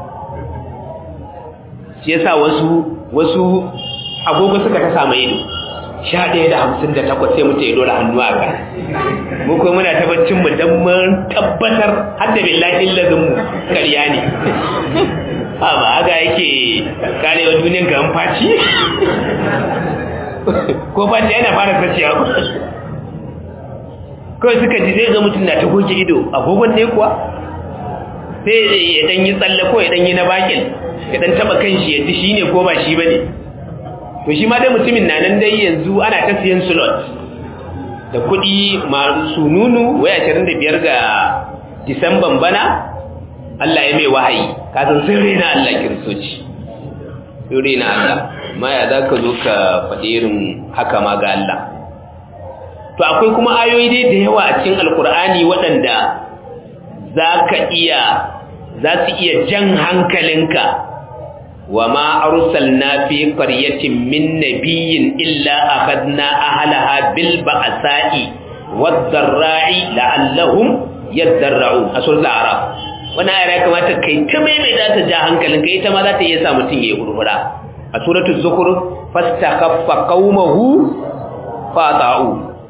shi yasa wasu wasu agogo suka ta samu ido sha ɗaya da hamsin da takwas sai mutu ya dora hannu a ka mu kuma muna tabbacin mu don mun tabbatar har da billahi lazin mu ƙarya ne ha ba haka yake karewa duniyan ga faci ko faci yana fara saciya ku kawai suka ji zai ga mutum na ta goge ido agogon ne kuwa sai ya dan yi tsalle ko ya dan yi na bakin ya dan taba kanshi ya ji shine ko ba shi bane to shi ma dai mutumin na nan dai yanzu ana ta siyan slot da kuɗi masu nunu wai 25 ga disamban bana Allah ya mai wahayi kasan sun rena Allah kiristoci sun rena Allah ma ya za ka zo ka faɗi irin haka ma ga Allah to akwai kuma ayoyi dai da yawa a cikin alkur'ani waɗanda za ka iya za su iya jan hankalinka wa ma arsalna fi qaryatin min nabiyyin illa akhadna ahlaha bil ba'sa'i wad dharra'i la'allahum yadarra'un a suratul a'raf wannan ayar ya kamata kai ta maimaita ta ja hankalinka ita ma za ta iya sa mutum ya gurgura a suratul zukhruf fastakhaffa qaumahu fata'u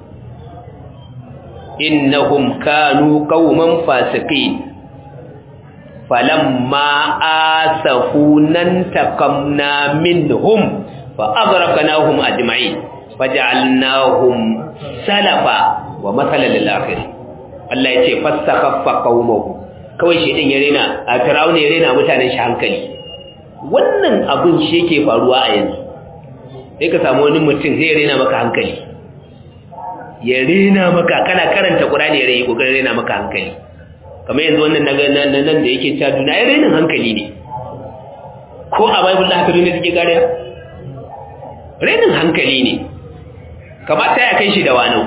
innahum kanu qauman fasiqin falamma asafunan taqamna minhum fa aghraqnahum ajma'in faj'alnahum salafa wa mathalan lil akhirin Allah yace fastakhaffa qaumahu kawai shedan ya rena a firawuna ya rena mutanen shi hankali wannan abin shi yake faruwa a yanzu sai ka samu wani mutum zai rena maka hankali ya rena maka kana karanta Qur'ani ya rena kokarin rena maka hankali kamar yanzu wannan nan nan da yake cewa duna ya renin hankali ne ko a Bible da haka duniya suke kariya renin hankali ne kamata ya kai shi da wanau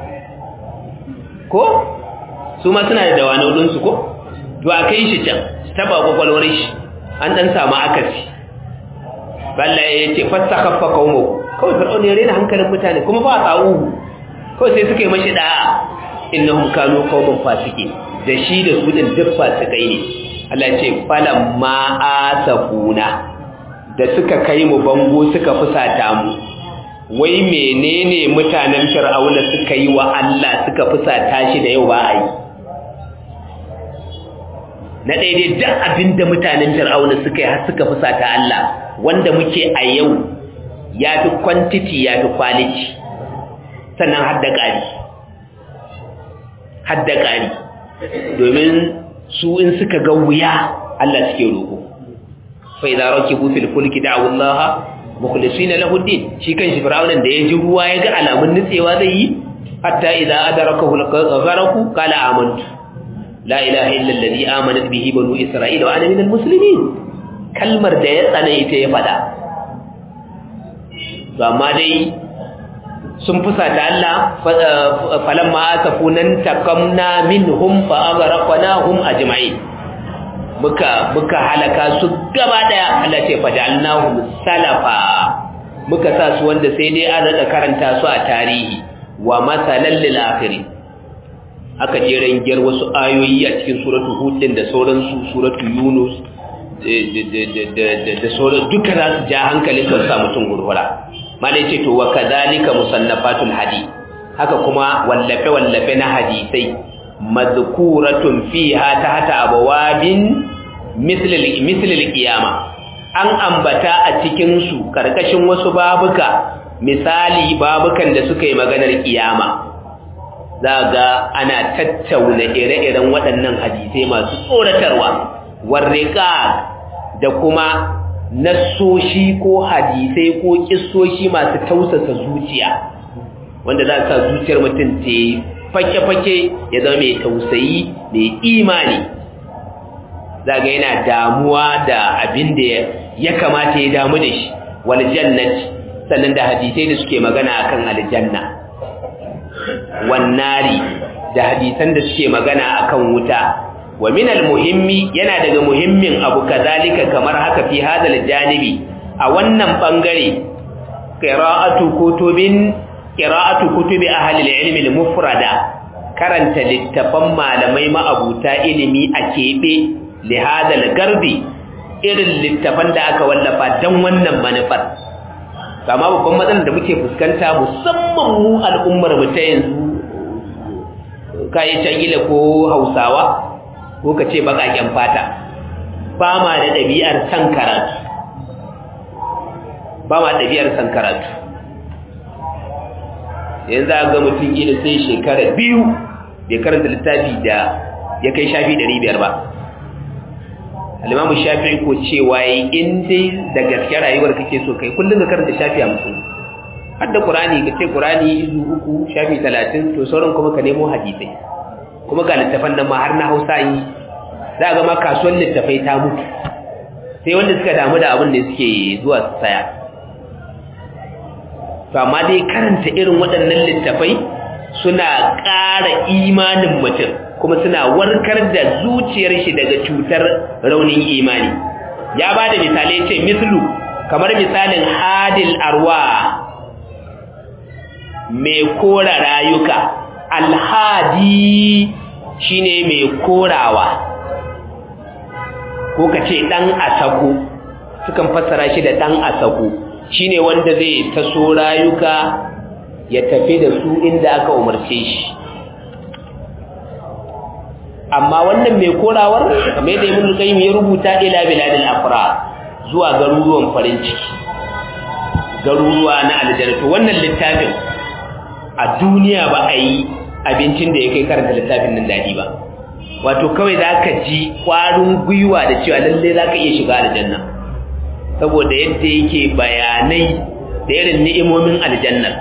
ko su ma suna da dawanau ɗinsu ko to a kai shi can taba kwakwalwar shi an ɗan samu akasi balla ya ce fasta kafa kaumo kawai fir'aun ya rena hankalin mutane kuma ba tsawo kawai sai suka yi mashi da'a innahum kanu qauman fasiki da shi da su din duk fasikai ne Allah ce falan ma asafuna da suka kai mu bango suka fusata mu wai menene mutanen fir'auna suka yi wa Allah suka fusata shi da yau ba a yi na daidai duk abinda mutanen fir'auna suka yi har suka fusata Allah wanda muke a yau ya fi quantity ya fi quality sannan har da ƙari har da ƙari domin su in suka ga wuya Allah suke roƙo fa idza rakibu fil fulki da'u Allah mukhlisina lahu din shi kan shi fir'aunan da ya ji ruwa ya ga alamun nutsewa zai yi hatta idza adrakahu al-gharq qala amantu la ilaha illa alladhi amanat bihi banu isra'ila wa ana minal muslimin kalmar da ya tsana ita ya fada to amma dai sun fusata Allah falamma asafunan takamna minhum fa aghraqnahum ajma'in muka muka halaka su gaba daya Allah ce fajalnahum salafa muka sa su wanda sai dai an rada karanta su a tarihi wa masalan lil akhirin aka jeran gyar wasu ayoyi a cikin suratu hud din da sauran su suratu yunus da sauran duka za su ja hankalin ka sa mutum gurgura malai ce to wa kadhalika musannafatul hadith haka kuma wallafe wallafe na hadisai mazkuratun fiha tahta abwabin mislil qiyama an ambata a cikin su karkashin wasu babuka misali babukan da suka yi maganar kiyama zaga ana tattauna ire-iren waɗannan hadisai masu tsoratarwa warriqa da kuma nassoshi ko hadisai ko kissoshi masu tausasa zuciya wanda za sa zuciyar mutum ta fake-fake ya zama mai tausayi mai imani zaga yana damuwa da abin da ya kamata ya damu da shi wal jannati sannan da hadisai da suke magana akan aljanna wannari da hadisan da suke magana akan wuta wa min muhimmi yana daga muhimmin abu kazalika kamar haka fi hadal janibi a wannan bangare qira'atu kutubin qira'atu kutubi ahli al-ilm al-mufrada karanta littafan malamai ma'abuta ilimi a kebe li hadal garbi irin littafan da aka wallafa dan wannan manufar kama babban matsalar da muke fuskanta musamman mu al'ummar mu ta yanzu kai can ko Hausawa ko ka ce baƙaƙen fata ba ma da ɗabi'ar san karatu ba ma ɗabi'ar san karatu yanzu a ga mutum ila sai shekara biyu bai karanta littafi da ya kai shafi ɗari biyar ba alimamu shafi ko cewa yi in dai da gaske rayuwar kake so kai kullum ka karanta shafi a mutum har da qur'ani ka ce qur'ani izu uku shafi talatin to sauran kuma ka nemo hadisai kuma ga littafan nan ma har na hausa yi za ga ma kasuwar littafai ta mutu sai wanda suka damu da abin da suke zuwa su saya to amma dai karanta irin waɗannan littafai suna ƙara imanin mutum kuma suna warkar da zuciyar shi daga cutar raunin imani ya ba da misalai ce mislu kamar misalin hadil arwa mai kora rayuka alhadi shine mai korawa ko ka ce ɗan asako sukan fassara shi da ɗan asako shine wanda zai taso rayuka ya tafi da su inda aka umarce shi amma wannan mai korawar mai da ibn qayyim ya rubuta ila biladil afra zuwa garuruwan farin ciki garuruwa na aljanna to wannan littafin a duniya ba a yi abincin da ya kai karanta littafin nan dadi ba wato kawai zaka ji kwarin gwiwa da cewa lalle zaka iya shiga aljanna saboda yadda yake bayanai da irin ni'imomin aljannar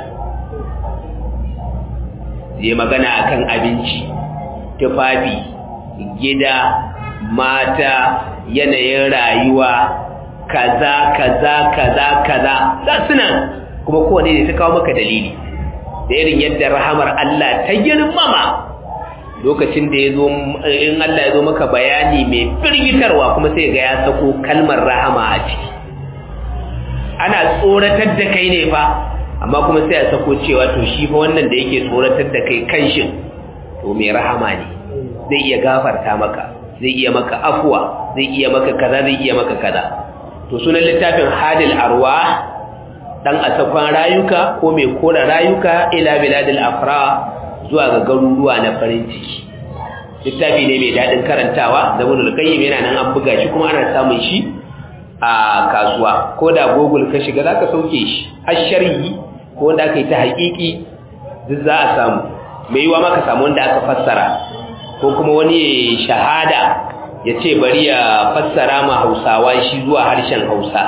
zai magana akan abinci tufafi gida mata yanayin rayuwa kaza kaza kaza kaza za suna kuma kowane ne ta kawo maka dalili da irin yadda rahamar Allah ta girmama lokacin da ya zo in Allah ya zo maka bayani mai firgitarwa kuma sai ga ya sako kalmar rahama a ciki ana tsoratar da kai ne fa amma kuma sai a sako cewa to shi fa wannan da yake tsoratar da kai kanshin to mai rahama ne zai iya gafarta maka zai iya maka afuwa zai iya maka kaza zai iya maka kaza to sunan littafin hadil arwa dan asafan rayuka ko mai kora rayuka ila biladil afra zuwa ga garuruwa na farin ciki littafi ne mai dadin karantawa da ibn qayyim yana nan an buga shi kuma ana samun shi a kasuwa ko da google ka shiga zaka sauke shi har sharhi ko wanda aka yi ta haƙiƙi duk za a samu mai yiwa maka samu wanda aka fassara ko kuma wani shahada ya ce bari ya fassara ma hausawa shi zuwa harshen hausa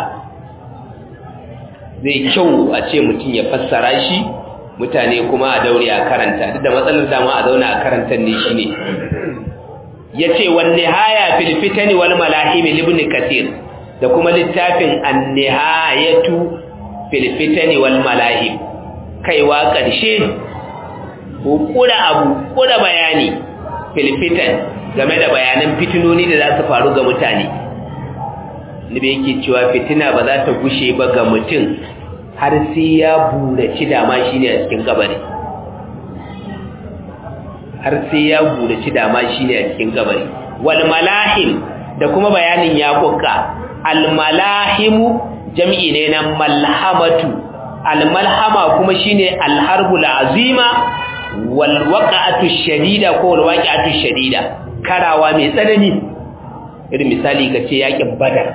zai kyau a ce mutum ya fassara shi mutane kuma a daure a karanta duk da matsalar dama a zauna a karantar ne shi ne ya ce wanne haya filfitani wal malahimi libni kasir da kuma littafin annihayatu filfitani wal malahim kaiwa ƙarshe ko kura abu kura bayani filfitan game da bayanan fitinoni da za su faru ga mutane nabi yake cewa fitina ba za ta gushe ba ga mutum har sai ya buraci dama shine a cikin kabari har sai ya buraci dama shine a cikin kabari wal malahim da kuma bayanin ya kukka al malahimu jam'i ne na malhamatu al malhama kuma shine al harbul azima wal waqa'atu shadida ko wal waqi'atu shadida karawa mai tsanani irin misali kace yakin badar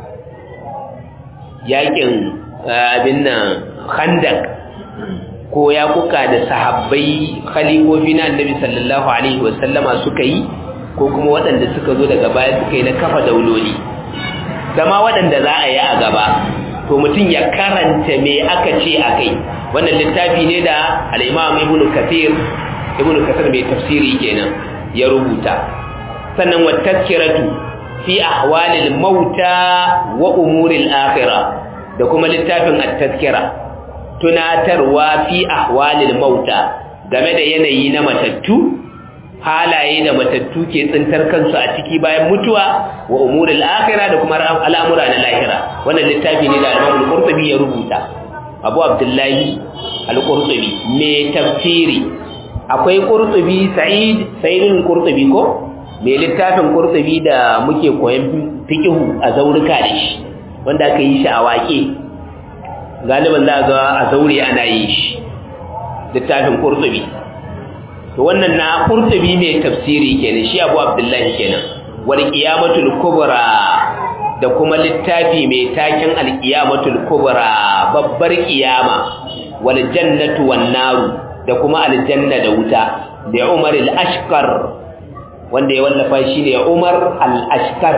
yakin abin nan khandak ko ya kuka da sahabbai khalifofi na annabi sallallahu alaihi wasallama suka yi ko kuma waɗanda suka zo daga baya suka yi na kafa dauloli zama waɗanda za a yi a gaba to mutum ya karanta me aka ce a kai wannan littafi ne da al'imam ibn kathir ibn kathir mai tafsiri kenan ya rubuta sannan wa tazkiratu fi ahwalil mauta wa umuril akhirah da kuma littafin at-tazkira tunatarwa fi ahwalil mauta game da yanayi na matattu halaye da matattu ke tsintar kansu a ciki bayan mutuwa wa umuril akhirah da kuma al'amura na lahira wannan littafi ne da Imam al-Qurtubi ya rubuta Abu Abdullahi al-Qurtubi mai tafsiri akwai Qurtubi Sa'id Sa'id Qurtubi ko mai littafin Qurtubi da muke koyon fiqhu a zaurika da shi wanda aka yi shi a waƙe galiban za ga a zaure ana yi shi littafin Qurtubi to wannan na Qurtubi mai tafsiri kenan shi Abu Abdullahi kenan wal qiyamatul kubra da kuma littafi mai taken al qiyamatul kubra babbar kiyama wal jannatu wan naru da kuma aljanna da wuta da Umar al-Ashqar wanda ya wallafa shi ne Umar al-Ashqar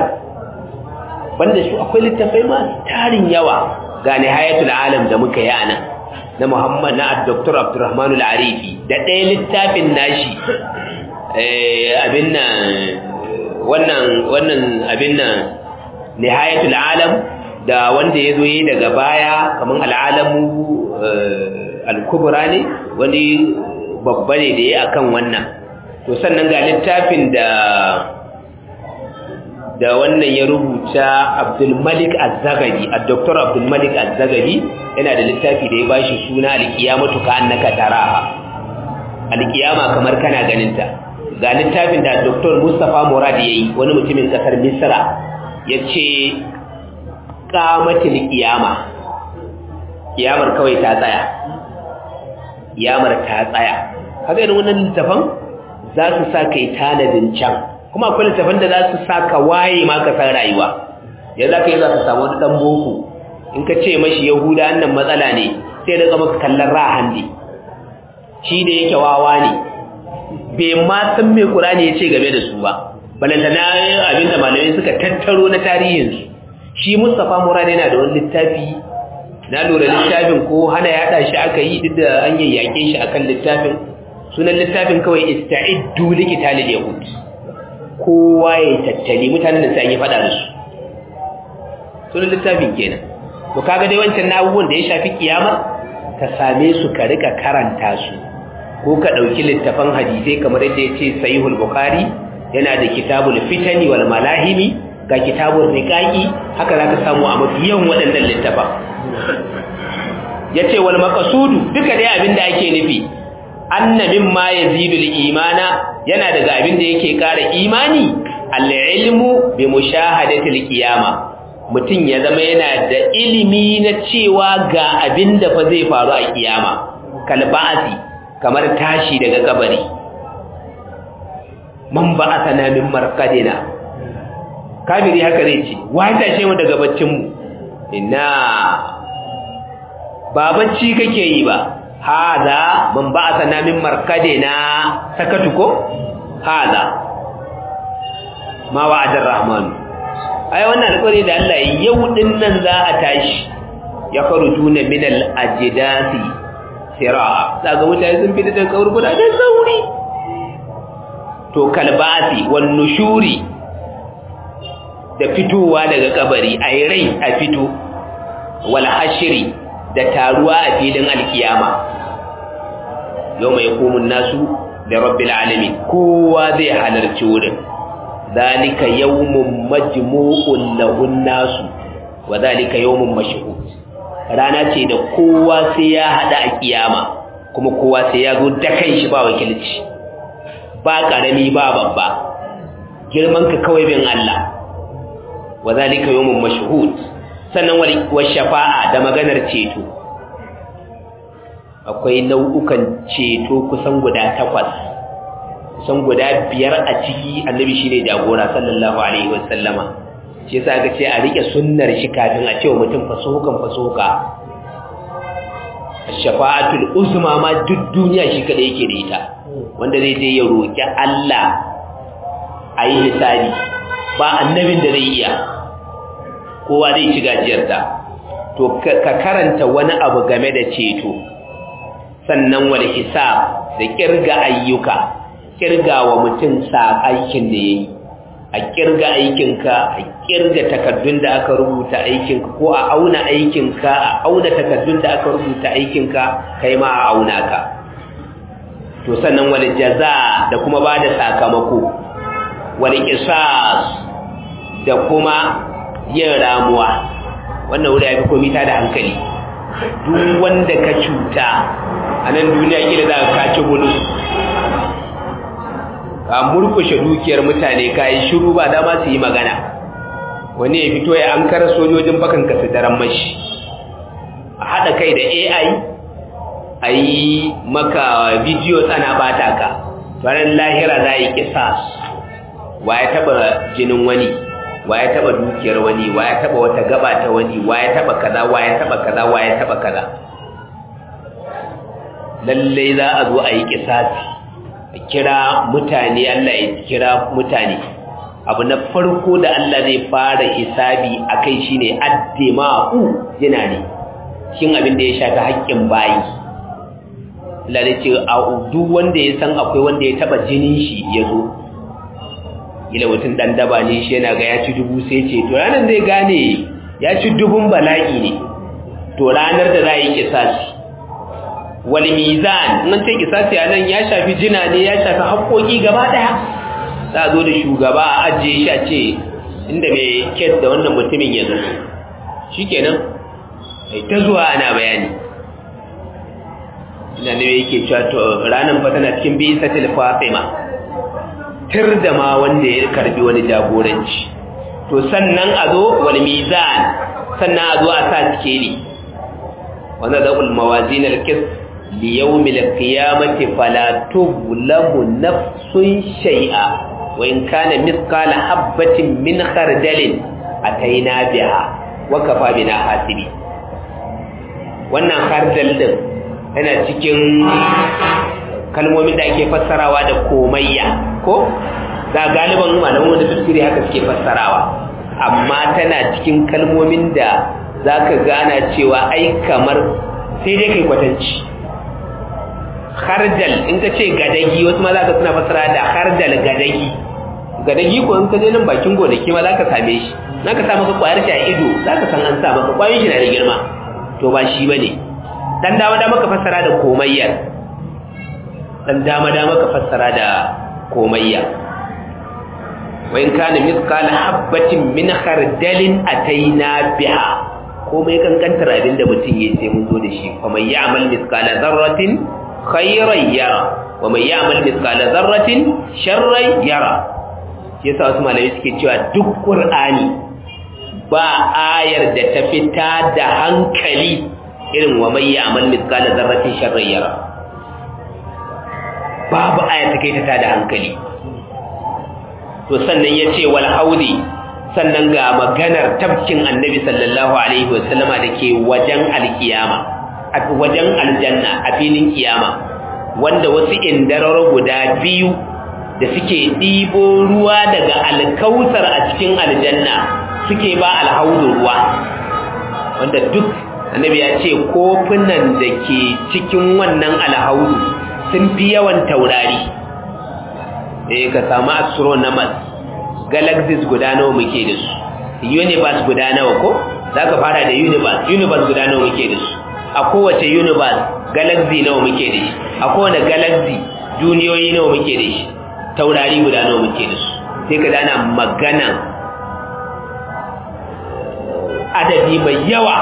banda shi akwai littafai masu tarin yawa ga nihayatul alam da muka yi anan na Muhammad na Dr. Abdurrahman Al-Arifi da ɗaya littafin nashi abin nan wannan wannan abin nan Nihayatul Alam da wanda ya zo yi daga baya kamar al'alamu al-kubra ne wani babba ne da ya akan wannan to sannan ga littafin da da wannan ya rubuta Abdul Malik Az-Zaghabi Dr. Abdul Malik Az-Zaghabi yana da littafi da ya bashi suna Al-Qiyamatu ka annaka taraha Al-Qiyama kamar kana ganin ta ga littafin da Dr. Mustafa Murad yayi wani mutumin kasar Misra yace qamatul qiyama kiyamar kawai ta tsaya kiyamar ta tsaya kaga irin wannan littafin za su sa kai tanadin can kuma akwai littafin da za su sa ka waye ma ka san rayuwa ya za ka yi za ka samu wani ɗan boko in ka ce mashi yahuda annan matsala ne sai da maka kallon rahan ne shi da yake wawa ne bai ma san mai ƙurani ya ce game da su ba balantana abinda malamai suka tattaro na tarihinsu shi mustapha murad yana da wani littafi na lura littafin ko hana yaɗa shi aka yi duk da an yayyake shi akan littafin sunan littafin kawai ista'iddu liqitalil yahud kowa ya tattali mutanen da sai an yi fada da su sunan littafin kenan to kaga dai wancan na abubuwan da ya shafi kiyama ka same su ka rika karanta su ko ka dauki littafan hadisai kamar yadda yace sahihul bukhari yana da kitabul fitani wal malahimi ga kitabul riqaqi haka zaka samu a mafiyan waɗannan littafa yace wal maqsudu duka dai abinda ake nufi anna mimma yazidu al-imana yana daga abin da yake ƙara imani al-ilmu bi mushahadati al-qiyama mutun ya zama yana da ilimi na cewa ga abin da fa zai faru a kiyama kal ba'asi kamar tashi daga kabari man ba'athana min marqadina kafiri haka zai ce wai tashe mu daga baccin mu inna ba bacci kake yi ba hada man ba'athana min markadina sakatu ko hada ma wa'ada ar-rahman ai wannan alƙawari da Allah yau din nan za a tashi ya kharujuna min al-ajdasi sira'a daga mutane sun fita daga kaburbura da sauri to kalbasi wan nushuri da fitowa daga kabari ai rai a fito wal hashri da taruwa a filin alkiyama yau mai komun nasu da rabbil alamin kowa zai halarci wurin zalika yawmun majmu'un lahun nasu wa zalika yawmun mashhud rana ce da kowa sai ya hada a kiyama kuma kowa sai ya zo da kanshi ba wakilci ba karami ba babba girman ka kawai bin Allah wa zalika yawmun mashhud sannan wa shafa'a da maganar ceto akwai nau'ukan ceto kusan guda takwas kusan guda biyar a ciki annabi shine jagora sallallahu alaihi wasallama shi yasa aka ce a rike sunnar shi kafin a cewa mutum fasohukan fasohuka shafa'atul uzma ma duk duniya shi kada yake da ita wanda zai je ya roki Allah a yi hisabi ba annabin da zai iya kowa zai ci gajiyarta to ka karanta wani abu game da ceto sannan wal hisab da kirga ayyuka kirga wa mutum sa aikin da yayi a kirga aikinka a kirga takaddun da aka rubuta aikinka ko a auna aikinka a auna takaddun da aka rubuta aikinka kai ma a auna ka to sannan wal jaza da kuma bada sakamako wal qisas da kuma yin ramuwa wannan wuri ya fi komi ta da hankali duk wanda ka cuta a nan duniya gida za ka kaci bulus ka murkushe dukiyar mutane ka yi shiru ba dama su yi magana wani ya fito ya an kara sojojin bakan ka su daren mashi a haɗa kai da ai a yi maka bidiyo tsana bata ka ranar lahira za a yi kisas wa ya taɓa jinin wani wa ya taba dukiyar wani wa ya taba wata gaba ta wani wa ya taba kaza wa ya taba kaza wa ya taba kaza lalle za a zo a yi kisasi a kira mutane Allah ya kira mutane abu na farko da Allah zai fara hisabi akai shine addima'u jina ne cikin abin da ya shafi haƙƙin bayi Allah ya ce a duk wanda ya san akwai wanda ya taba jinin shi ya zo ila mutum dan daba ne shi yana ga ya ci dubu sai ce to ranar zai gane ya ci dubun bala'i ne to ranar da za a yi kisasi wal mizan nan ce kisasi a nan ya shafi jina ne ya shafi haƙoƙi gaba ɗaya za a zo da shugaba a ajiye shi a ce inda mai kes da wannan mutumin ya zo shi kenan ta zuwa ana bayani ina ne yake cewa to ranar fa tana cikin bi satil fatima tir da ma wanda ya karbi wani jagoranci to sannan a zo wal mizan sannan a zo a sa sikeli wanda da ul mawazin al qis li yawm al qiyamati fala tuzlamu nafsun shay'a wa in kana mithqala habatin min khardalin ataina biha wa kafa bina hasibi wannan khardal din yana cikin kalmomin da ake fassarawa da komayya ko ga galiban malaman wanda tafsiri haka suke fassarawa amma tana cikin kalmomin da zaka gana cewa ai kamar sai dai kai kwatanci khardal in ka ce gadagi wasu ma zaka suna fassara da khardal gadagi gadagi ko in ka je nan bakin gonaki ma zaka same shi naka sa maka kwayar shi a ido zaka san an sa maka kwayoyin shi na da girma to ba shi bane dan dama dama ka fassara da komayyar dan dama dama ka fassara da komayya wa in kana mithqala habatin min khardalin ataina biha komai kankantar abin da mutum ya sai mun zo da shi fa man ya'mal mithqala dharratin khayran yara wa man ya'mal mithqala dharratin sharran yara yasa wasu malamai suke cewa duk qur'ani ba ayar da ta fita da hankali irin wa mai ya'mal mithqala dharratin sharran yara babu aya ta kai ta da hankali to sannan yace wal haudi sannan ga maganar tabkin annabi sallallahu alaihi wasallama dake wajen alkiyama a wajen aljanna a filin kiyama wanda wasu indararo guda biyu da suke ɗibo ruwa daga alkausar a cikin aljanna suke ba alhaudu ruwa wanda duk annabi ya ce kofunan da ke cikin wannan alhaudu sun fi yawan taurari eh ka samu astronomers galaxies guda nawa muke da su universe guda nawa ko za ka fara da universe universe guda nawa muke da su a kowace universe galaxy nawa muke da shi a kowane galaxy duniyoyi nawa muke da shi taurari guda nawa muke da su sai ka dana magana adadi mai yawa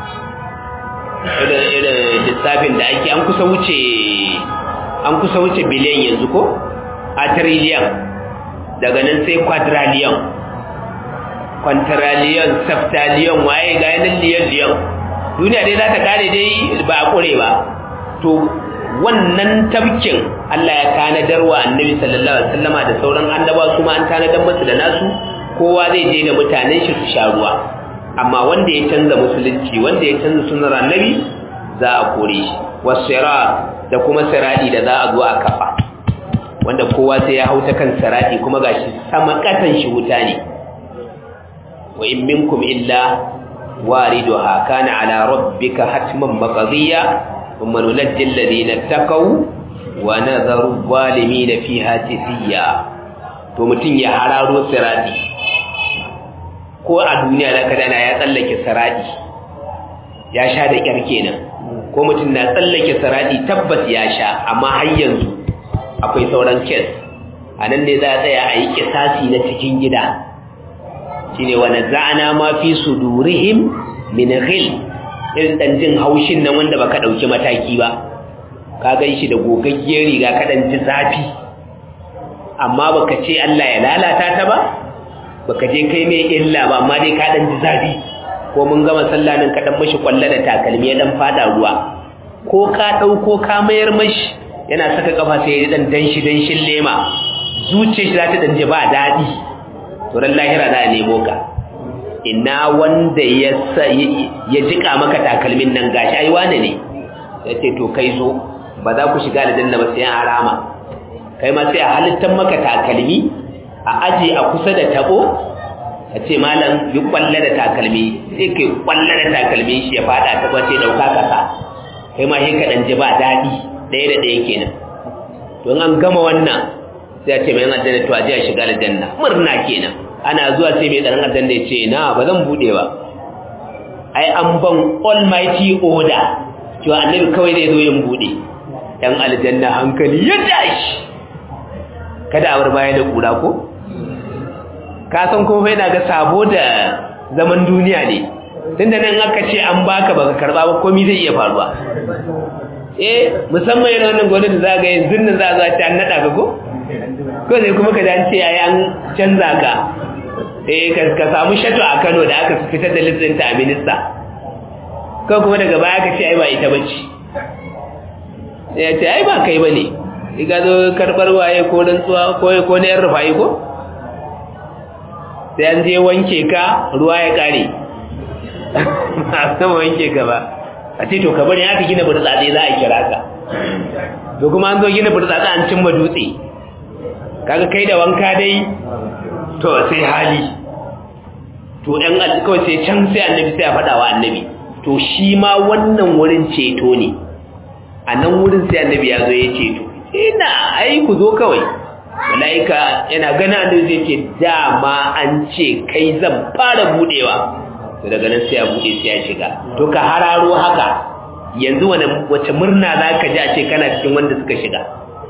irin lissafin da ake an kusa wuce an kusa wuce biliyan yanzu ko a trillion daga nan sai quadrillion quadrillion septillion waye ga yanin liyan liyan duniya dai za ta kare dai ba a kure ba to wannan tabkin Allah ya tanadar wa annabi sallallahu alaihi wasallama da sauran annabawa su ma an tanadar musu da nasu kowa zai je da mutanen shi su sha ruwa amma wanda ya canza musulunci wanda ya canza sunnar annabi za a kore shi wasirat da kuma siradi da za a zo a kafa wanda kowa sai ya hauta kan siradi kuma gashi sama katan shi wuta ne wa in minkum illa wariduha kana ala rabbika hatman maqdiya thumma nunajji alladhina taqaw wa nadharu adh-dhalimina fiha jithiya to mutun ya hararo siradi ko a duniya da kadana ya tsallake siradi ya sha da kyar kenan ko mutum na tsallake saradi tabbas ya sha amma har yanzu akwai sauran kes a nan ne za a tsaya a yi kisasi na cikin gida shi ne wani za'ana ma fi su durihim min ghil irin ɗan jin haushin nan wanda baka ɗauki mataki ba ka gan shi da gogaggiyar riga ka ɗan ji zafi amma baka ce Allah ya lalata ta ba baka je kai mai illa ba amma dai ka ɗan ji zafi ko mun gama sallah nan ka dan mashi kwalla da takalmi ya dan fada ruwa ko ka dauko ka mayar mashi yana saka kafa sai ya dan danshi danshin lema zuciyar shi za ta dan ji ba dadi to ran lahira za a nemo ka ina wanda ya ya jika maka takalmin nan gashi ai wane ne yace to kai zo ba za ku shiga aljanna ba sai an harama kai ma sai a halittar maka takalmi a aje a kusa da tabo a ce malam yi kwalla da takalmi sai kai kwalla da takalmi shi ya fada ta kwace dauka kasa kai ma shi kaɗan ji ba daɗi ɗaya da ɗaya kenan don an gama wannan sai a ce mai aljanna to a ji a shiga aljanna murna kenan ana zuwa sai mai tsaron aljanna ya ce na ba zan buɗe ba ai an ban almighty order cewa annabi kawai zai zo yin buɗe ɗan aljanna hankali ya tashi kada a bar baya da ƙura ko ka san kuma yana ga sabo da zaman duniya ne tunda nan aka ce an baka baka karba ba komai zai iya faruwa eh musamman yana wannan gwamnati za ga yanzu nan za a zo ta an nada ka ko ko sai kuma ka dan ce ai an canza ka eh ka ka samu shato a Kano da aka fitar da listin ta a minista ko kuma daga baya ka ce ai ba ita bace sai ya ce ai ba kai bane ka zo karbar waye ko rantsuwa ko ko ne yan rufa'i ko sai an je wanke ka ruwa ya kare ba sama wanke ka ba a ce to ka bari aka gina burtsatse za a kira ka to kuma an zo gina burtsatse an cimma dutse kaga kai da wanka dai to sai hali to ɗan kawai sai can sai annabi sai a faɗa wa annabi to shi ma wannan wurin ceto ne a nan wurin sai annabi ya zo ya ceto ina ai ku zo kawai mala'ika yana gana annabi zai ce dama an ce kai zan fara budewa to daga nan sai ya bude sai ya shiga to ka hararo haka yanzu wani wace murna za ka ji a ce kana cikin wanda suka shiga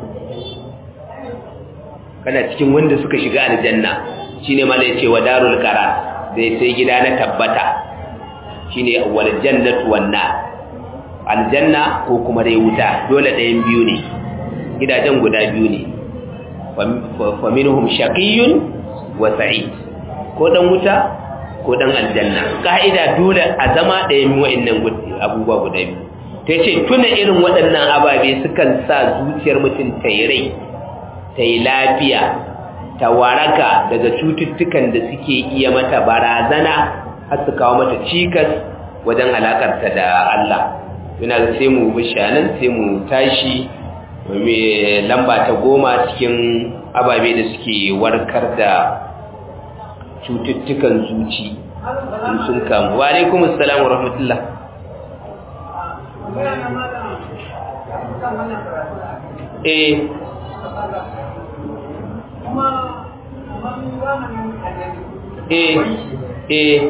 kana cikin wanda suka shiga aljanna shine mala yace wa darul qara zai sai gida na tabbata shine wal jannatu wan nar aljanna ko kuma dai wuta dole ɗayan biyu ne gidajen guda biyu ne fa minhum shaqiyyun wa sa'id ko dan wuta ko dan aljanna ka'ida dole a zama ɗayan wa'annan abubuwa guda biyu ta ce tuna irin waɗannan ababe sukan sa zuciyar mutum ta yi rai ta yi lafiya ta waraka daga cututtukan da suke iya mata barazana har su kawo mata cikas wajen alakarta da Allah yana sai mu bishanan sai mu tashi mai lamba ta goma cikin ababe da suke warkar da cututtukan zuci in sun kamu wa alaikum assalam wa rahmatullah eh eh eh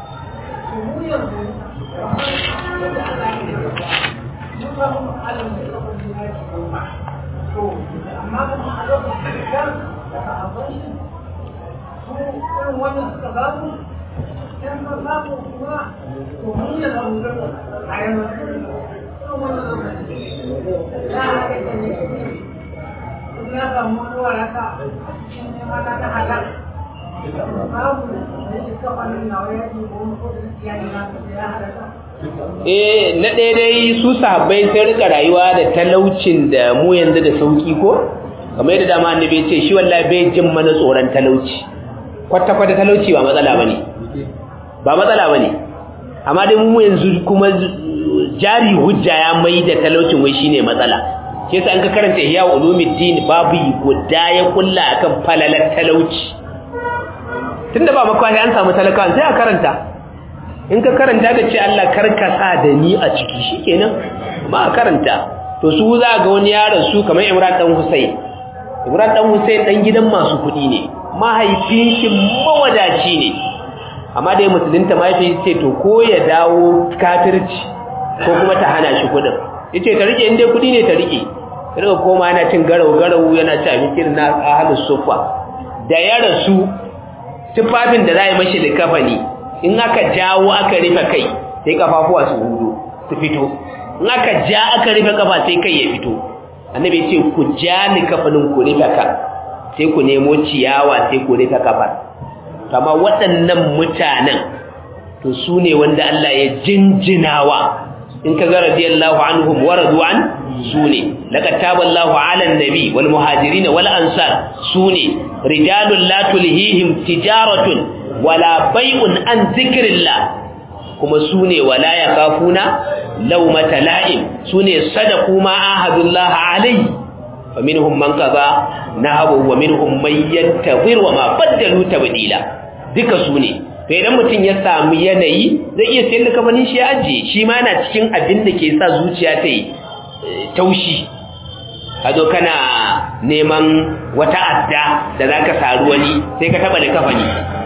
eh na ɗaya dai su sahabbai sai rika rayuwa da talaucin da mu yanzu da sauki ko kamar yadda dama annabi ya ce shi wallahi bai jin mana tsoron talauci kwata kwata talauci ba matsala bane ba matsala bane amma dai mu yanzu kuma jari hujja ya mai da talaucin wai shine matsala ke sa an ka karanta ihya ulumuddin babu guda ya kulla akan falalar talauci tunda ba makwashi an samu talakawa sai a karanta in ka karanta da ce Allah karkasa da ni a ciki shikenan ba a karanta to su za ga wani yaron su kamar Imran dan Husayn Imran dan Husayn dan gidan masu kuɗi ne mahaifin shi mawadaci ne amma dai musulunta mahaifin ce to ko ya dawo kafirci ko kuma ta hana shi kuɗin yace ta rike inda kuɗi ne ta rike daga koma yana cin garau garau yana ci abinci na ahlus sufa da ya rasu tufafin da za a yi mashi da kafani in aka jawo aka rufe kai sai kafafuwa su hudu su fito in aka ja aka rufe kafa sai kai ya fito annabi ce ku ja ni kafanin ku rufe ka sai ku nemo ciyawa sai ku rufe kafar kama waɗannan mutanen to su ne wanda Allah ya jinjinawa in ka ga radiyallahu anhum wa radu an su ne laqad taballahu ala an-nabi wal muhajirin wal ansar su ne rijalun la tulhihim tijaratun wala bai'un an zikrillah kuma sune wala yakafuna lawmata la'im sune sadaku ma ahadullah alayhi faminhum man qada nahabu wa minhum man yantazir wa ma badalu tabdila duka su ne to idan mutum ya samu yanayi zai iya sayar da kafanin shi ya ajiye shi ma na cikin abin da ke sa zuciya ta yi taushi a zo kana neman wata adda da za ka saru wani sai ka taɓa da kafani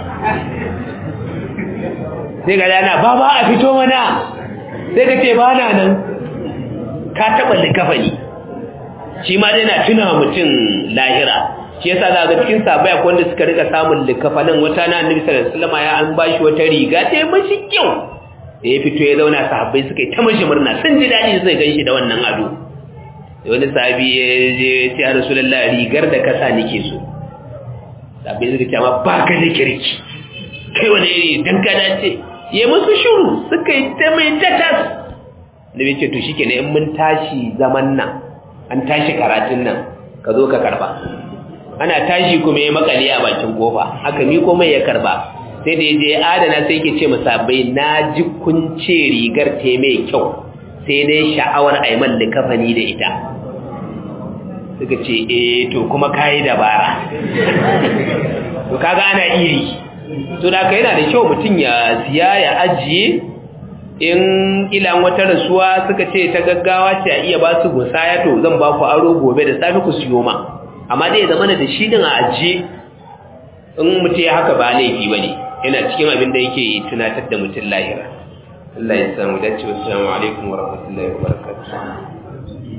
sai ga dana ba ba a fito mana sai ka ce ba na nan ka taɓa da kafani shi ma dai na tuna mutum lahira shi yasa za ga cikin sabai akwai wanda suka rika samun likafanin wata na annabi sallallahu alaihi wasallam ya an bashi wata riga ta yi mashi kyau da ya fito ya zauna sahabbai suka yi ta mashi murna sun ji daɗi sai ganshi da wannan ado da wani sahabi ya je ya ce ya rasulullahi rigar da kasa nake so sahabbai suka ce amma ba ka da kirki kai wani iri dan ka dace ya musu shuru suka yi ta mai tatas da bai ce to shikenan in mun tashi zaman nan an tashi karatun nan ka zo ka karba ana tashi kuma ya makale a bakin kofa aka miko mai ya karba sai da yaje adana sai yake ce musabbai na ji kunce rigar ta mai kyau sai dai sha'awar aiman da kafani da ita suka ce eh to kuma kai dabara to kaga ana iri to da ka yana da kyau mutum ya siya ya ajiye in ilan wata rasuwa suka ce ta gaggawa ce a iya ba su musaya to zan ba ku aro gobe da safe ku siyo ma amma dai zama da shi din a ajiye in mutum ya haka ba laifi ba ne yana cikin abin da yake tunatar da mutum lahira Allah ya samu dace wasu alaikum wa rahmatullahi wa barakatuh